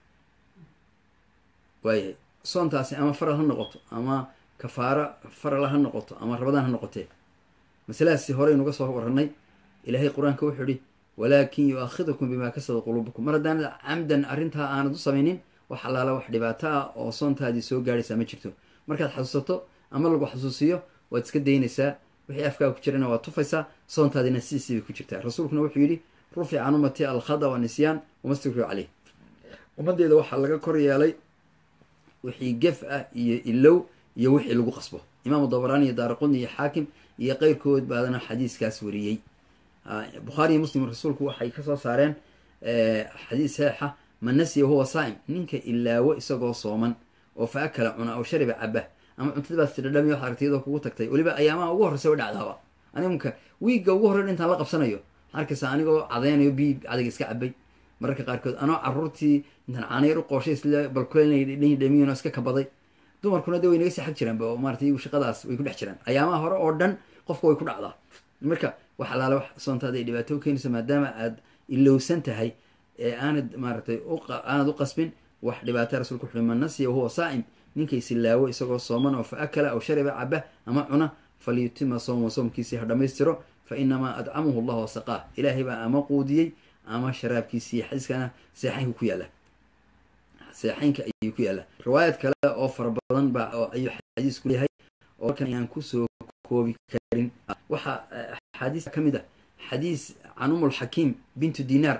waayahay soontaasi ama faral ha noqoto ama kafaara faral ha noqoto ama rabadaan ha noqotee masaladaasi horeynuga soo waranay ilaahay qur-aanka wuxuu ihi walaakin yu-aakhidukum bimaa kasaba quluubukum mar haddaanad camdan arrintaa aanad u samaynin wax allaala wax dhibaato ah oo soontaadii soo gaadhaysaa ma jirto markaad xasuusato ama lagu xasuusiyo waad iska daynaysaa wixii afkaa ku jirana waad tufaysaa soontaadina sidiisii bay ku jirtaa rasuulkuna wuxuu yidhi rufic can ummati alkhada wanisyan wamastukriu caleyh ummaddeeda waxaa laga kor yeelay wixii gef ah iyo ilow iyo wixii lagu qasbo imaamu dabaraani iyo daaraquni iyo xaakim iyo qeyrkood baadana xadiiskaas wariyey bukhaari iyo muslim rasuulku waxay kasoo saareen xadiis saxiixa man nasiya huwa saa'im ninka ilaawo isagoo sooman oo fa akala cuna oo shariba caba ama cuntadii baad tidhadhami waxad aragtay iyadoo kugu tagtay weliba ayaamaha ugu horreysa way dhacdaaba animka wiigga ugu horreyn intaan la qabsanayo waxaa arkaysaa anigoo cadaynayo bii cadayga iska cabay mararka qaarkood anoo caruurtii intaan caanayar u qooshay isla balkuleynay dhamiyin oo iska kabaday dumarkuna de way naga sii xag jiraan ba maratay iyagu shaqadaas way ku dhex jiraan ayaamaha hore oo dhan qofka way ku dhacdaa marka wax alaale wax soontaada ay dhibaato u keenayso maadaama aad ilowsan tahay ee aanad maaratay aanad u qasbin wax dhibaata rasulka wuxuui man nasiya wahuwa saa'im ninkay silaawo isagoo sooman oo fa akala aw shariba caba ama cuna falyutima sooma soomkiisii ha dhammaystiro fa inamaa adcamuhu allah wasaqaah ilaahay baa ama quudiyey ama sharaabkiisii xadiiskana seexaynka ku yaalla seexaynka ayuu ku yaalla riwaayad kale oo fara badan baa ayuu xadiisku leeyahay oo halkan ayaan kusoo koobi karin waxaa axaadiis ka mid ah xadiis can um lxakiim bintu dinaar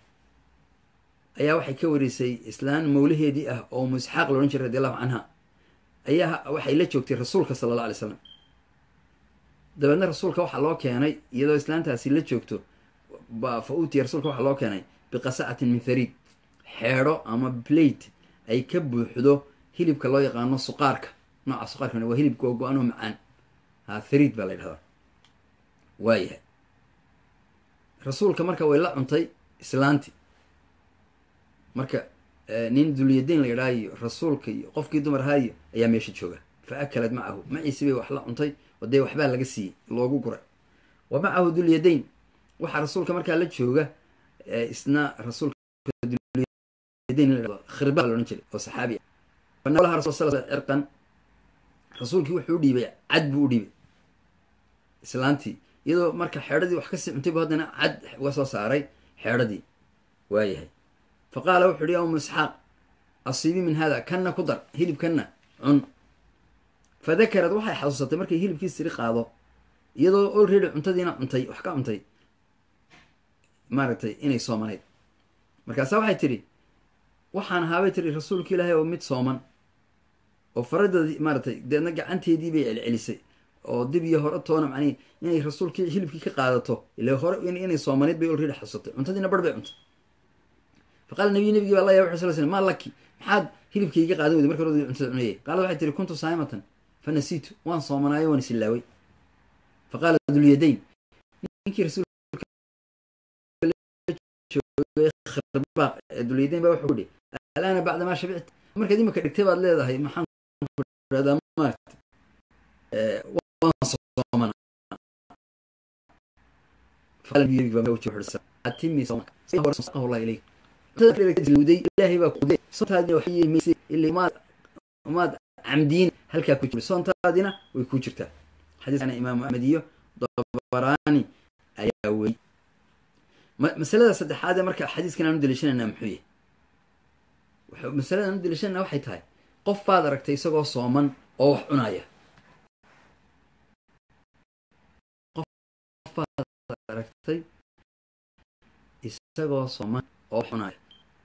ayaa waxay ka warisay islaan mawlaheedii ah oo musxaaq loodhan jiray radi allahu canha ayaa waxay la joogtay rasuulka sala alla alay slam dabeedna rasuulka waxaa loo keenay iyadoo islaantaasi la joogto fa utiya rasuulka waxaa loo keenay biqasacatin min thariid xeedho ama blate ay ka buuxdo hilibka loo yaqaano suqaarka nooca suqaarka waa hilib googo-an oo macaan ha thariid baa la ydhahdaa waayahay rasuulka marka way la cuntay islaanti marka nin dulyadayn la yidhaha iyo rasuulka iyo qofkii dumar ahaayo ayaa meesha jooga fa akalad macahu maciisi bay wax la cuntay oo dee waxbaa laga siiyey loogu guray wa macahu dulyadayn waxaa rasuulka markaa la jooga isna rasuulka khirba laodhan jiray oo saxaabi ah cirqan rasuulkii wuxuu u dhiibay cad buu u dhiibay islaantii iyadoo marka xeedhadii wax kasii cuntay bu haddana cad uga soo saaray xeedhadii waayahay fa qaala wuxu uhi ya umu isxaaq asiibi min hada kanna ku dar hilibkanna cun fa dakarad waxay xasuusatay markay hilibkii siri qaado iyadoo olready cuntadiina cuntay wax ka cuntay maaragtay inay soomanayd markaasa waxay tidhi waxaan ahaabay tiri rasuulka ilaahay oo mid sooman oo faradeedii maaratay deedna gacanteedii bay celcelisay oo dib iyo hore toona macnihi inay rasuulkii hilibkii ka qaadato ila hore inay soomanayd bay olready xasuusatay cuntadiina bar bay cuntay fa qaala nabiy nabigii baa la yaa wuxu sal slam maa laki maxaad hilibkayga qaadan weyday marka hore cuntada cunayay qaalad waxay tihi kuntu saa'imatan fa nasiitu waan soomanaayo waan isilaaway fa qaala dulyadayn ninkii rasuulka dulyadayn baa wuxuu ihi alaana bacda maa shabicta markaad imika dhigtay baad leedahay maxaan kuhahdaa maarata waan soomana ilaahay baa kuday soontaadina maad camdiin halkaa ku jir soontaadina way ku jirtaa xadiiskana imaamu axmed iyo dabaraani ayaa wey masalada saddexaad ee marka xadiiskan aan u daliishanayna muxuu yahy masalada aan u daliishanayna waxay tahay qof baad aragtay isagoo sooman oo wax cunaya qof baad aragtay isagoo sooman oo wax cunaya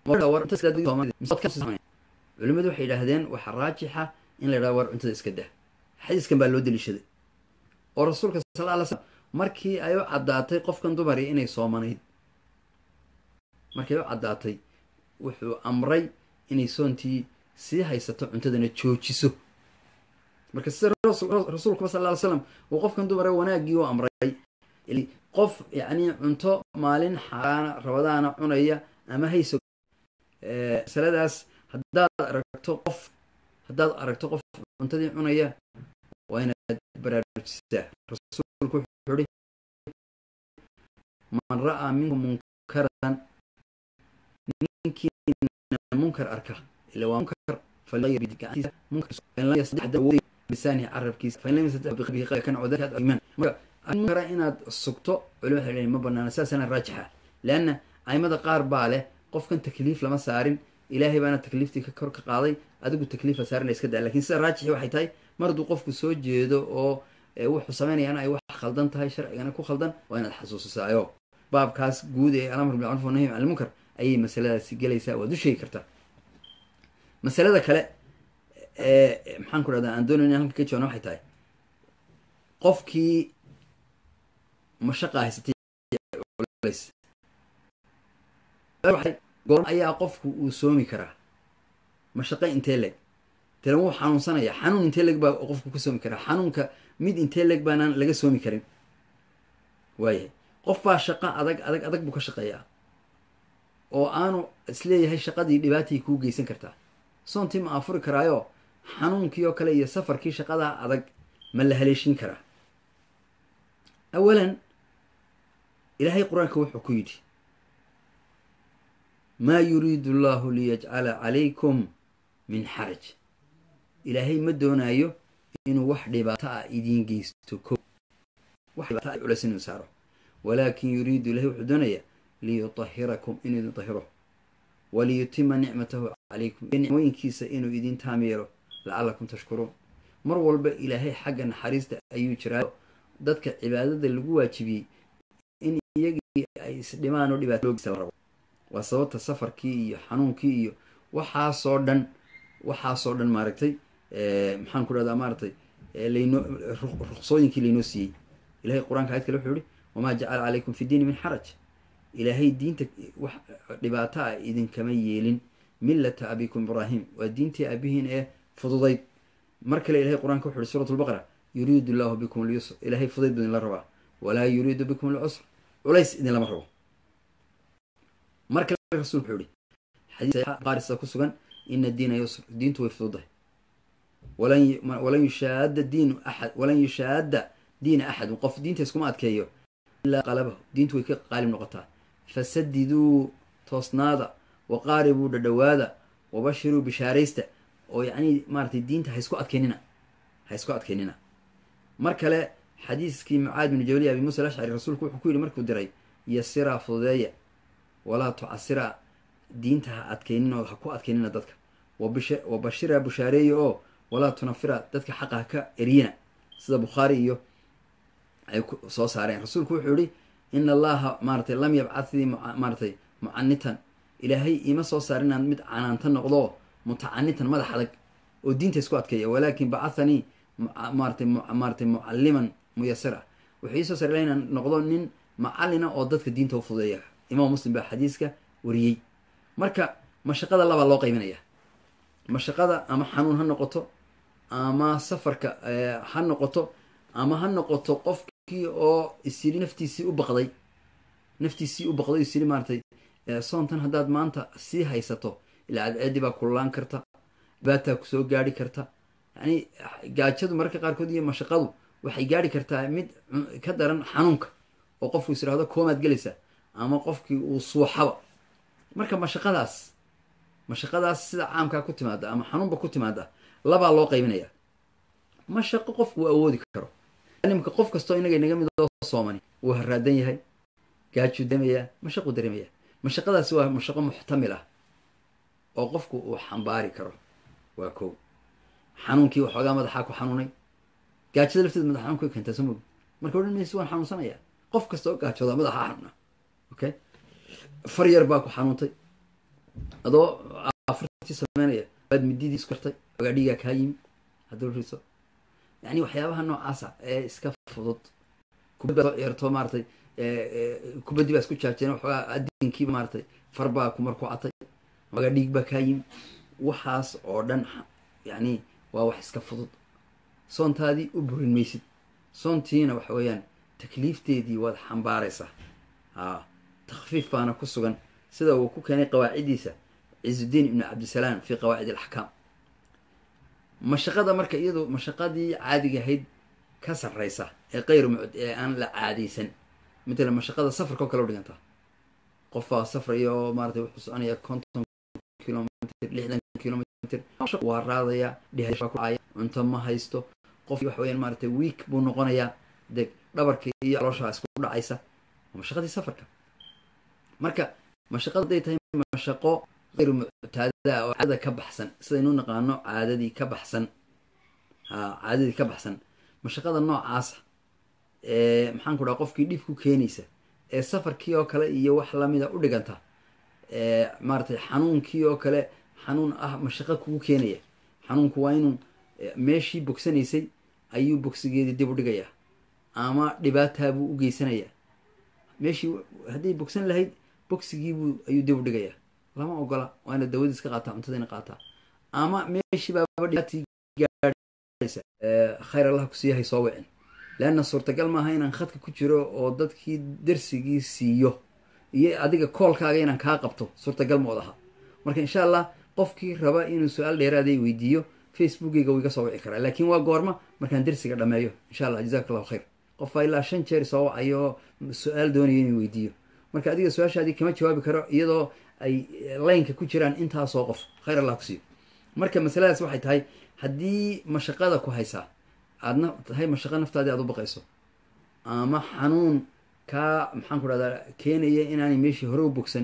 culimadu waxay yidhaahdeen waxaa raajixa in la yidhahdo war cuntada iska dah xadiiskan baa loo daliishaday oo rasuulka sal ly slam markii ay u caddaatay qofkan dumari inay soomanayd markii ay u caddaatay wuxuu amray inay soontii sii haysato cuntadana joojiso marka sida rasuulkuba sal ly slam uu qofkan dumare wanaaggii u amray qof yacni cunto maalin xaaraana rabadaana cunaya ama hayso masaladaas haddaad aragto qof haddaad aragto qof cuntadii cunaya waa inaad baraarujisaa rasuulku wuxuu ihi man ra'aa minkum munkaran ninkiina munkar arka ila waa munkar lisaanihi carabkiisa munkara inaad sugto culima waxay ma banaana saasana raajixa leanna aimada qaar baa leh qofkan takliif lama saarin ilaahay baana takliiftii ka kor ka qaaday adigu takliifa saarina iska daa lakin sida raajixi waxay tahay mar hadduu qofku soo jeedo oo wuxuu sameynayana ay wax khaldan tahay sharcigana ku khaldan waa inaad xasuusisaayo baabkaas guud ee alamr bilmacruf wanahy can ilmunkar ayay masaladaasi gelaysaa waad u sheegi kartaa masalada kale maxaan ku dhahdaa aan doonayna halka ka jawaana waxay tahay qofkii mashaqa haysatay goor ayaa qofku uu soomi karaa mashaqe intee leg tele wuu xanuunsanaya xanuun intee leg baa qofku ka soomi karaa xanuunka mid intee leg baanaan laga soomi karin waayahay qof baa shaqo adag adag adag buu ka shaqeeyaa oo aanu isleeyahay shaqadii dhibaatay kuu geysan kartaa soontii ma afuri karaayo xanuunkii oo kale iyo safarkii shaqadaa adag ma la haleeshin karaa awalan ilaahay qur-aanka wuxuu ku yidhi maa yuriidu allahu liyajcala calaykum min xaraj ilaahay ma doonaayo inuu wax dhibaato ah idiin geysto ko wax dhibaato ah culeys inuu saaro walaakin yuriidu ilahay wuxuu doonayaa liyutahirakum inuu idin tahiro waliyutima nicmatahu calaykum nicmooyinkiisa inuu idin taam yeelo lacalakum tashkuruun mar walba ilaahay xagga naxariista ayuu jiraa dadka cibaadada lagu waajibiyey in iyagii ay isdhimaan oo dhibaato loo geysta la rabo waa sababta safarkii iyo xanuunkii iyo waxaasoo dhan waxaasoo dhan maaragtay maxaan ku dhahdaa maaragtay laynoo ruqsooyinkii laynoo siiyey ilahay qur-aanka ayad kale wuxuu yihi wamaa jacala calaykum fi diini min xaraj ilaahay diinta wax dhibaato ah idinkama yeelin millata abikum ibraahim waa diintii aabihiin ee fududayd mar kale ilahay qur-aanka wuxu uhi suurat lbaqara yuriidu llahu bikum lyusr ilaahay fudayd buu idinla rabaa walaa yuriidu bikum lcusr culays idinlama rabo mar kale rasulku wuxuu ihi xadiisqaarisa ku sugan ina diina yusr diintu way fududahay walan yushaada diinu axad walan yushaada diina axadun qof diinta iskuma adkeeyo ilaa qalabahu diintu way ka qaalib noqotaa fasadiduu toosnaada waqaaribuu dhadhawaada wabashiruu bishaaraysta oo yacni maaratay diinta ha isku adkeynina ha isku adkeynina mar kale xadiiskii mucaad binu jabali abi muusa alashcari rasuulku wuxuu ku yidhi markuu diray yasiraa fududeeya walaa tucasiraa diinta ha adkeynin oo ha ku adkeynina dadka wa bashiraa bushaareeya oo walaa tunafira dadka xaqa ha ka eriyina sida bukhaari iyo ay soo saareen rasuulku wuxuu yihi ina allaha maaratay lam yabcadii maaratay mucanitan ilaahay ima soo saar inaan mid canaanta noqdo mutacanitan madax adag oo diinta isku adkeeya walaakin bacahanii maaratay maaratay mucaliman muyasira wuxuu iisoo saar ila inaan noqdo nin macalina oo dadka diinta u fudeeya imaam muslim baa xadiiska wariyey marka mashaqada labaa loo qaybinaya mashaqada ama xanuun ha noqoto ama safarka ha noqoto ama ha noqoto qofkii oo isyiri naftiisii u baqday naftiisii u baqday isyiri maaratay soontan haddaad maanta sii haysato ilaa cadceedii baa kululaan karta dhibaataa kusoo gaari karta yacni gaajadu mararka qaarkood iyo mashaqadu waxay gaari kartaa mid ka daran xanuunka oo qofku is irahdo koomaad gelaysa ama qofkii uu suuxaba marka mashaqadaas mashaqadaas sida caamkaa ku timaada ama xanuunba ku timaada labaa loo qaybinaya mashaqo qofku uu awoodi karo nimka qof kastoo inaga inaga mid oo soomani wuu haraadan yahay gaajuu dareemayaa mashaquu dareemayaa mashaqadaasi waa mashaqo muxtamil ah oo qofku uu xambaari karo waa kow xanuunkii waxoogaa madaxaa ku xanuunay gaajada lafteed madax xanuun ka keentaa soo mogi marka odhan maysi waan xanuunsanaya qof kasta oo gaajooda madaxa xanuuna okay far yar baa ku xanuuntay adoo afurtii sameynaya baad mididii isku kartay ogaa dhiigaa kaa yimi hadduu riso yani waxyaabaha noocaasa ee iska fudud kubad baa soo ciyaarto maaratay kubaddii baa isku jaajeen waxoogaa adinkiiba maaratay far baa kumar ku catay ogaa dhiig baa kaa yimi waxaas oo dhan yani waa wax iska fudud soontaadii u burin maysid soontiina waxa weeyaan takliifteedii waad xambaaraysaa a takfiif baana ku sugan sida uu ku keenay qawaaciddiisa cizudiin ibnu cabdisalaam fi qawaacid alaxkaam mashaqada marka iyadu mashaqadii caadiga ahayd ka sarraysa ee kayr mucd ee aan la caadaysan matala mashaqada safarka oo kale u dhigantaa qof baa safraya oo maaratay wuxuu soconaya konton kilomitr lixdan kilomitr waa raadaya dhihaya cunto ma haysto qof waxa weyaan maaratay week buu noqonayaa deg dhabarka iyo calooshaa isku dhacaysa waa mashaqadii safarka marka mashaqada hadday tahay mashaqo ayr muctaadada oo caadada ka baxsan sidaynu naqaano caadadii ka baxsan ha caadadii ka baxsan mashaqada noocaasa ee maxaan ku dhaha qofkii dhib ku keenaysa ee safarkii oo kale iyo wax lamida u dhiganta ee maaratay xanuunkii oo kale xanuun ah mashaqo kugu keenaya xanuunku waa inuu meeshii bogsanaysay ayuu bogsigeedii dib u dhigayaa ama dhibaataabuu u geysanayaa meeshii hadday bogsan lahayd bogsigiibuu ayuu dib u dhigayaa lama ogola waa ina dawadiis ka qaataa cuntadina qaataa ama meeshii baaba dhibaatii gaadhaysa khayr allah kusiiyahay soo wicin leanna suurtagal maaha inaan khadka ku jiro oo dadkii darsigii siiyo iyo adiga koolkaaga inaan kaa qabto suurtagal ma odaha marka insha allah qofkii raba inuu su-aal dheeraaday weydiiyo facebookeyga wuu iga soo wici karaa laakiin waa goorma markaan darsiga dhameeyo insha allah jazak allahu khayr qof baa ilaa shan jeer soo wacayo su-aal doonayo inuu weydiiyo marka adiga su-aashaadii kama jawaabi karo iyadoo ay laynka ku jiraan intaasoo qof khayr allah ku siiyo marka masaladaas waxay tahay haddii mashaqada ku haysaa aadna tahay mashaqo naftaadii aad u baqayso ama xanuun kaa maxaan ku dhahdaa keenaya inaanay meeshii hore u bogsan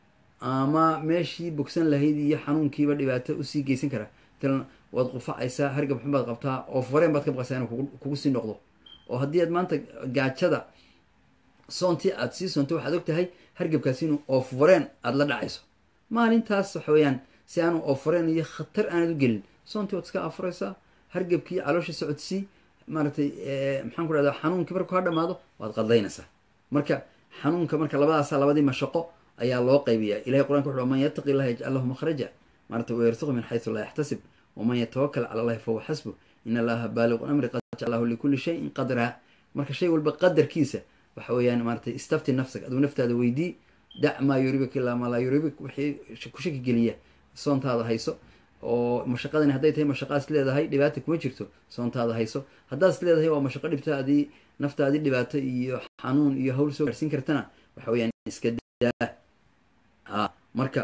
ama meeshii bogsan lahayd iyo xanuunkiiba dhibaato usii geysan karaa matalan waad qufacaysaa hargab xun baad qabtaa oo fareen baad ka baqaysaa inuu kugu sii noqdo oo haddii aad maanta gaajada soontii aad sii soonto waxaad og tahay hargabkaasi inuu oofareen aada la dhacayso maalintaas waxa weeyaan si aanu oofareen iyo khatar aanad u gelin soontii waad iska afuraysaa hargabkii caloosha socodsii maaratay maxaan ku dhahdaa xanuunkii markuu ka dhamaado waad qadaynaysaa marka xanuunka marka labadaasa labadii mashaqo ayaa loo qaybiyaa ilahay qur'anka wuxu man yattaqi illaha yajcal lahu makhraja maarata wayarsuqu min xaysu laa yaxtasib waman yatawakal cala allahi fahuwa xasbu in allaha baaliqu amri qad jacalahu likulli shayin qadraa marka shay walba qadarkiisa waxa weeyaan maaratay istafti nafsag aduu naftaada weydii dac maa yuribik ilaa maa laa yuribik wixii ku shaki geliya soontaada hayso oo mashaqadani hadday tahay mashaqaas leedahay dhibaata kuma jirto soontaada hayso haddaas leedahay waa mashaqo dhibtaadii naftaadii dhibaato iyo xanuun iyo hawl soo gaarsiin kartana waxa weeyaan iska daa a marka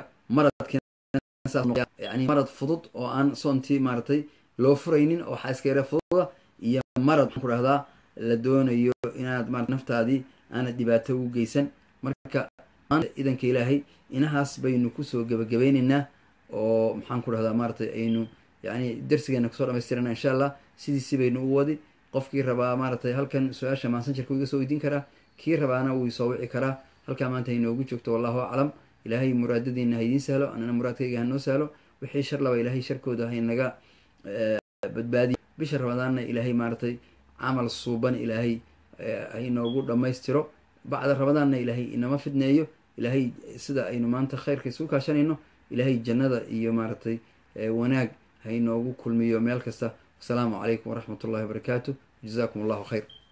maradkayani marad fudud oo aan soontii maaratay loo furaynin oo waxaa iska yara fududa iyo marad maxaan ku dhahdaa la doonayo inaad ma naftaadii aanad dhibaato u geysan marka maanta idanka ilaahay inahaas baynu kusoo gebagabeyneynaa oo maxaan ku dhahdaa maaratay aynu yani darsigeena kusoo dhamaystirana insha allah sidiisi baynu u wadi qofkii rabaa maaratay halkan su-aasha maasanjarka iga soo weydiin karaa kii rabaana wuu soo wici karaa halkaa maanta hainoogu joogto wallahu aclam ilaahay muraadadiina ha idiin sahlo anana muraadkayga hanoo sahlo wixii shar laba ilaahay sharkooda haynaga badbaadiya bisha ramadaanna ilaahay maaratay camal suuban ilaahay hainoogu dhammaystiro bacda ramadaanna ilaahay inama fidneeyo ilaahay sida aynu maanta khayrka isugu kaashanayno ilaahay jannada iyo maaratay wanaag hainoogu kulmiyo meel kasta wasalaamu calaykum waraxmat ullahi wabarakaatu jazakum allahu khayr